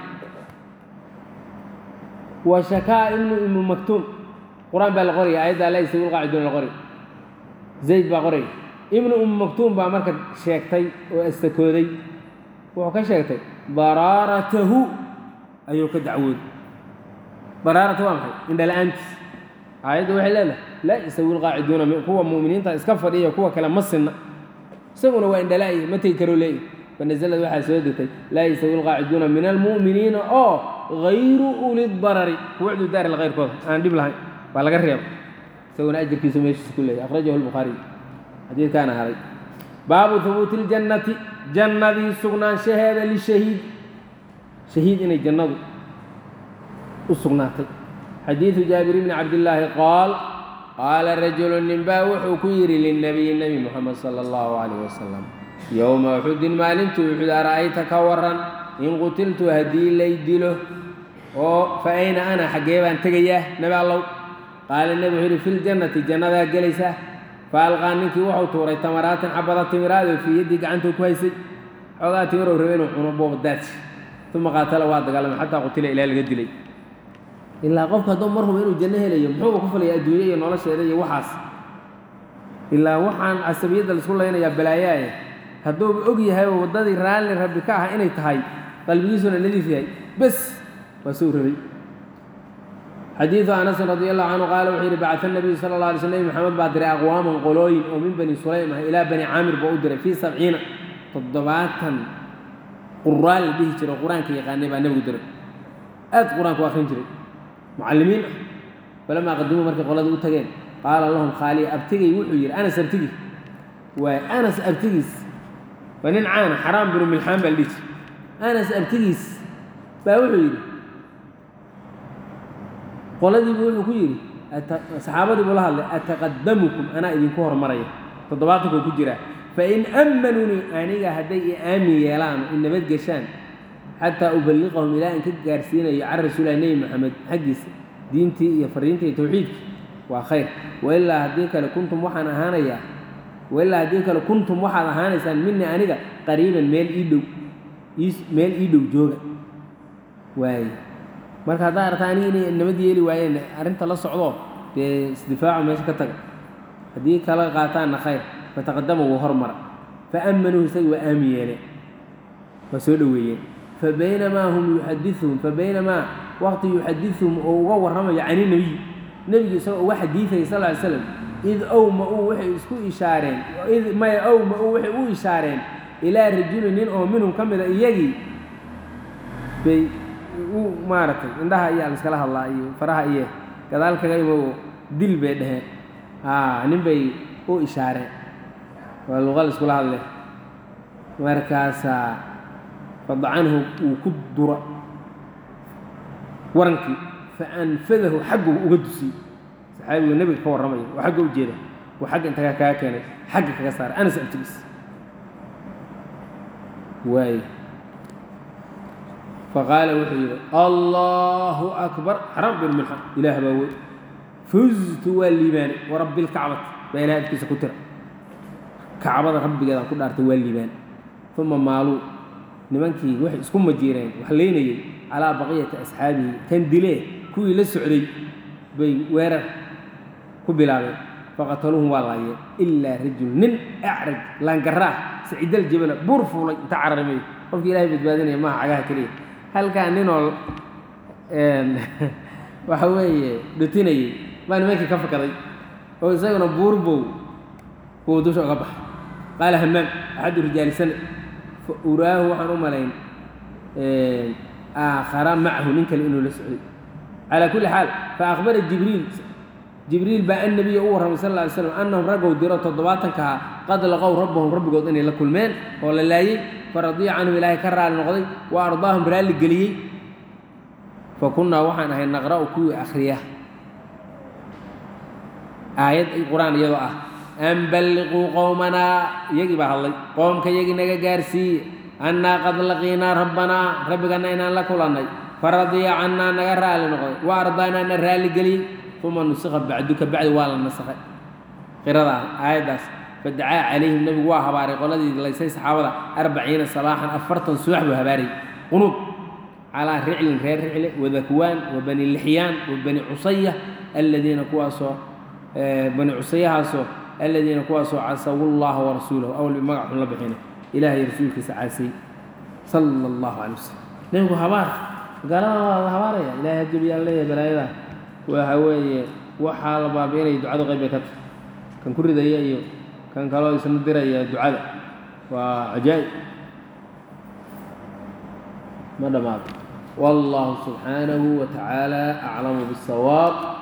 wa shakaa ibnu ibnu maktuum qur-aan baa la qoraya ayaddaa laa yastawi lqaaciduuna la qoraya zayd baa qoraya ibnu umu maktuum baa marka sheegtay oo astakooday wuxuu ka sheegtay baraaratahu ayuu ka dacwooday baraarata waa maxay indhala-aantiis aayadda waxay leedahay laa yastawi lqaaciduuna kuwa mu'miniinta iska fadhiya kuwa kale ma sinna isaguna waa indhala-ya ma tegi karoo leeyahy fanazlad waxaa soo degtay laa yastawi lqaaciduuna min almu'miniina oo hayru uli darari kuwa cududaaril kayrkooda aan dhib lahayn baa laga reeba isaguna ajarkiisu meeshiisa ku leeyahy akhrajahu lbukhaariy xadiidkaana haday baabu hubuuti ljannati jannadii sugnaanshaheeda lishahiid shahiid inay jannadu u sugnaatay xadiidu jaabir bni cabdillaahi qaal qaala rajulu ninbaa wuxuu ku yidhi lilnabiyi nebi moxamed sala allahu calayh wasalam yowma uxudin maalintuu uxud ara'ayta ka waran in qutiltu haddii lay dilo oo fa ayna ana xaggee baan tegayaa nebi allow qaala nebi wuxuu yidhi fi ljannati jannadaa gelaysaa fa alqaa ninkii wuxuu tuuray tamaraatin xabada timiraadoo fii yaddii gacantuu ku haysay xoogaa timirow rabe inuu cuno boobadaadsi uma qaatala waa dagaalamay xataa qutila ilaa laga dilay ilaa qofka hadduu mar huba inuu janno helayo muxuuba ku falaya adduunye iyo nolosheeda iyo waxaas ilaa waxaan casabiyadda laisku laynayaa balaayaaye hadduuba og yahay oo waddadii raalli rabbi ka ah inay tahay qalbigiisuna nadiif yahay bes waa soo rabay xadiidu anasin radi allahu canhu qaala wuxuu yidhi bacata nabiyu sala alla alay sl nebi maxamed baa diray aqwaaman qolooyin oo min bani sulaym ah ilaa bani caamir baa u diray fii sabciina toddobaatan quraa la dhihi jiro qur-aanka yaqaanay baa nebigu diray aad qur-aanka u akrin jiray mucallimiin ah falamaa qadimuu markay qolada u tageen qaala lahum khaaliya abtigay wuxuu yidhi anas abtigi waay anas abtigiis waa nin caana xaraam binu milxaan baa la dhihi jiray anas abtigiis baa wuxuu yidhi qoladiibu wuxuu ku yidhi saxaabadii buu la hadlay ataqadamukum anaa idinku hormaraya toddobaatanku ku jiraa fain ammanunii aniga hadday i aamin yeelaan i nabadgeshaan xataa uballiqahum ilaa in ka gaarsiinayo can rasuulilah nebi moxamed xaggiisa diintii iyo fariintii iyo tawxiidkii waa khayr wailaa haddii kale kuntum waxaan ahaanayaa wailaa haddii kale kuntum waxaad ahaanaysaan minii aniga qariiban meel ii dhow meel ii dhow jooga waaye marka haddaa artaa aniga inay nabad yeeli waayeen arrinta la socdo dee isdifaacu meesha ka taga haddii kala qaataanna khayr fataqadama wuu hormara faamanuuhu isaga waa aamin yeeleen waa soo dhoweeyeen fabaynamaa hum yuxadiuhum fabaynamaa waqti yuxadiuhum oo uga warramayo cani nebiy nebigu isagoo uga xadiidaya sal ly slam id owma-uu waxay isku ishaareen id maya owma-uu waxay u ishaareen ilaa rajulin nin oo minhum ka mida iyagii bay u maaragtay indhaha iyo aliskala hadlaa iyo faraha iyo gadaal kaga imo dil bay dheheen aa nin bay u ishaareen waa luqa la iskula hadle markaasaa fadacanhu uu ku dura warankii fa anfadahu xaggu uga dusiyey saxaabigu nebiga ka warramaya oo xagga u jeeda uu xagga intagaa kaga keenay xagga kaga saaray anas abtigiis waay faqaala wuxuu yidhi allahu akbar xaram bin milxan ilaah baa wey fuztu waa liibaanay warabbi lkacbati baa ilahay adkiisa ku tira kacbada rabbigeedaan ku dhaartay waa liibaan uma maaluu nimankii waxay isku majiireen wax leynayey calaa baqiyati asxaabihi kan dilee kuwii la socday bay weerar ku bilaabeen faqataluuhum waa laayeen ilaa rajul nin acraj laangaraah saciidal jabala buur fuulay inta cararmay qofkii ilahay badbaadinaya maaha cagaha keliya halkaa ninoo waxa weeye dhutinayey baa nimankii ka fakaday oo isaguna buurbow kuwa dusha uga baxay qaala hamaam axadu rijaalisana fa uraahu waxaan u malayn aakhara macahu nin kale inuu la socday calaa kulli xaal fa akhbara jibriil jibriil baa annabiya u warramay sal alla alay slam annahum raggow diro toddobaatankaha qad laqow rabbahum rabbigood inay la kulmeen oo la laayey faradiya canhum ilaahay ka raali noqday wa ardaahum raalli geliyey fa kunnaa waxaan ahay naqra'u kuwii akhriya aayad qur-aan iyadoo ah an balliquu qowmanaa iyagii baa hadlay qoomka iyagii naga gaarsiiye annaa qad laqiinaa rabbanaa rabbiganna inaan la kulannay faradiya cannaa naga raali noqday wa ardaanaa na raalli geliyey uma nusikha bacdu ka bacdi waa la nasakhay qiradaa aayaddaas fadacaa calayhim nebigu waa habaaray qoladii laysay saxaabada arbaciina sabaaxan afartan subax buu habaarayy qunuud calaa riclin reer ricle wadakwaan wa bani lixyaan wa bani cusaya aladiina kuwaasoo bani cusayahaasoo aladiina kuwaasoo casawu llaha warasuulahu awal bi magac xun la bixina ilaahay rasuulkiisa caasay sala allahu calay wasalam nebigu habaar gaalada waa la habaaraya ilahay hajabiyaa leeyahay balaayada waxa weeye waxaa la baabi'inaya ducadu qayb bay ka tahay kan ku ridaya iyo kan kaloo isna diraya ducada waa cajaa'ib ma dhammaado wallahu subxaanahu wa tacaala aclamu biاsawaab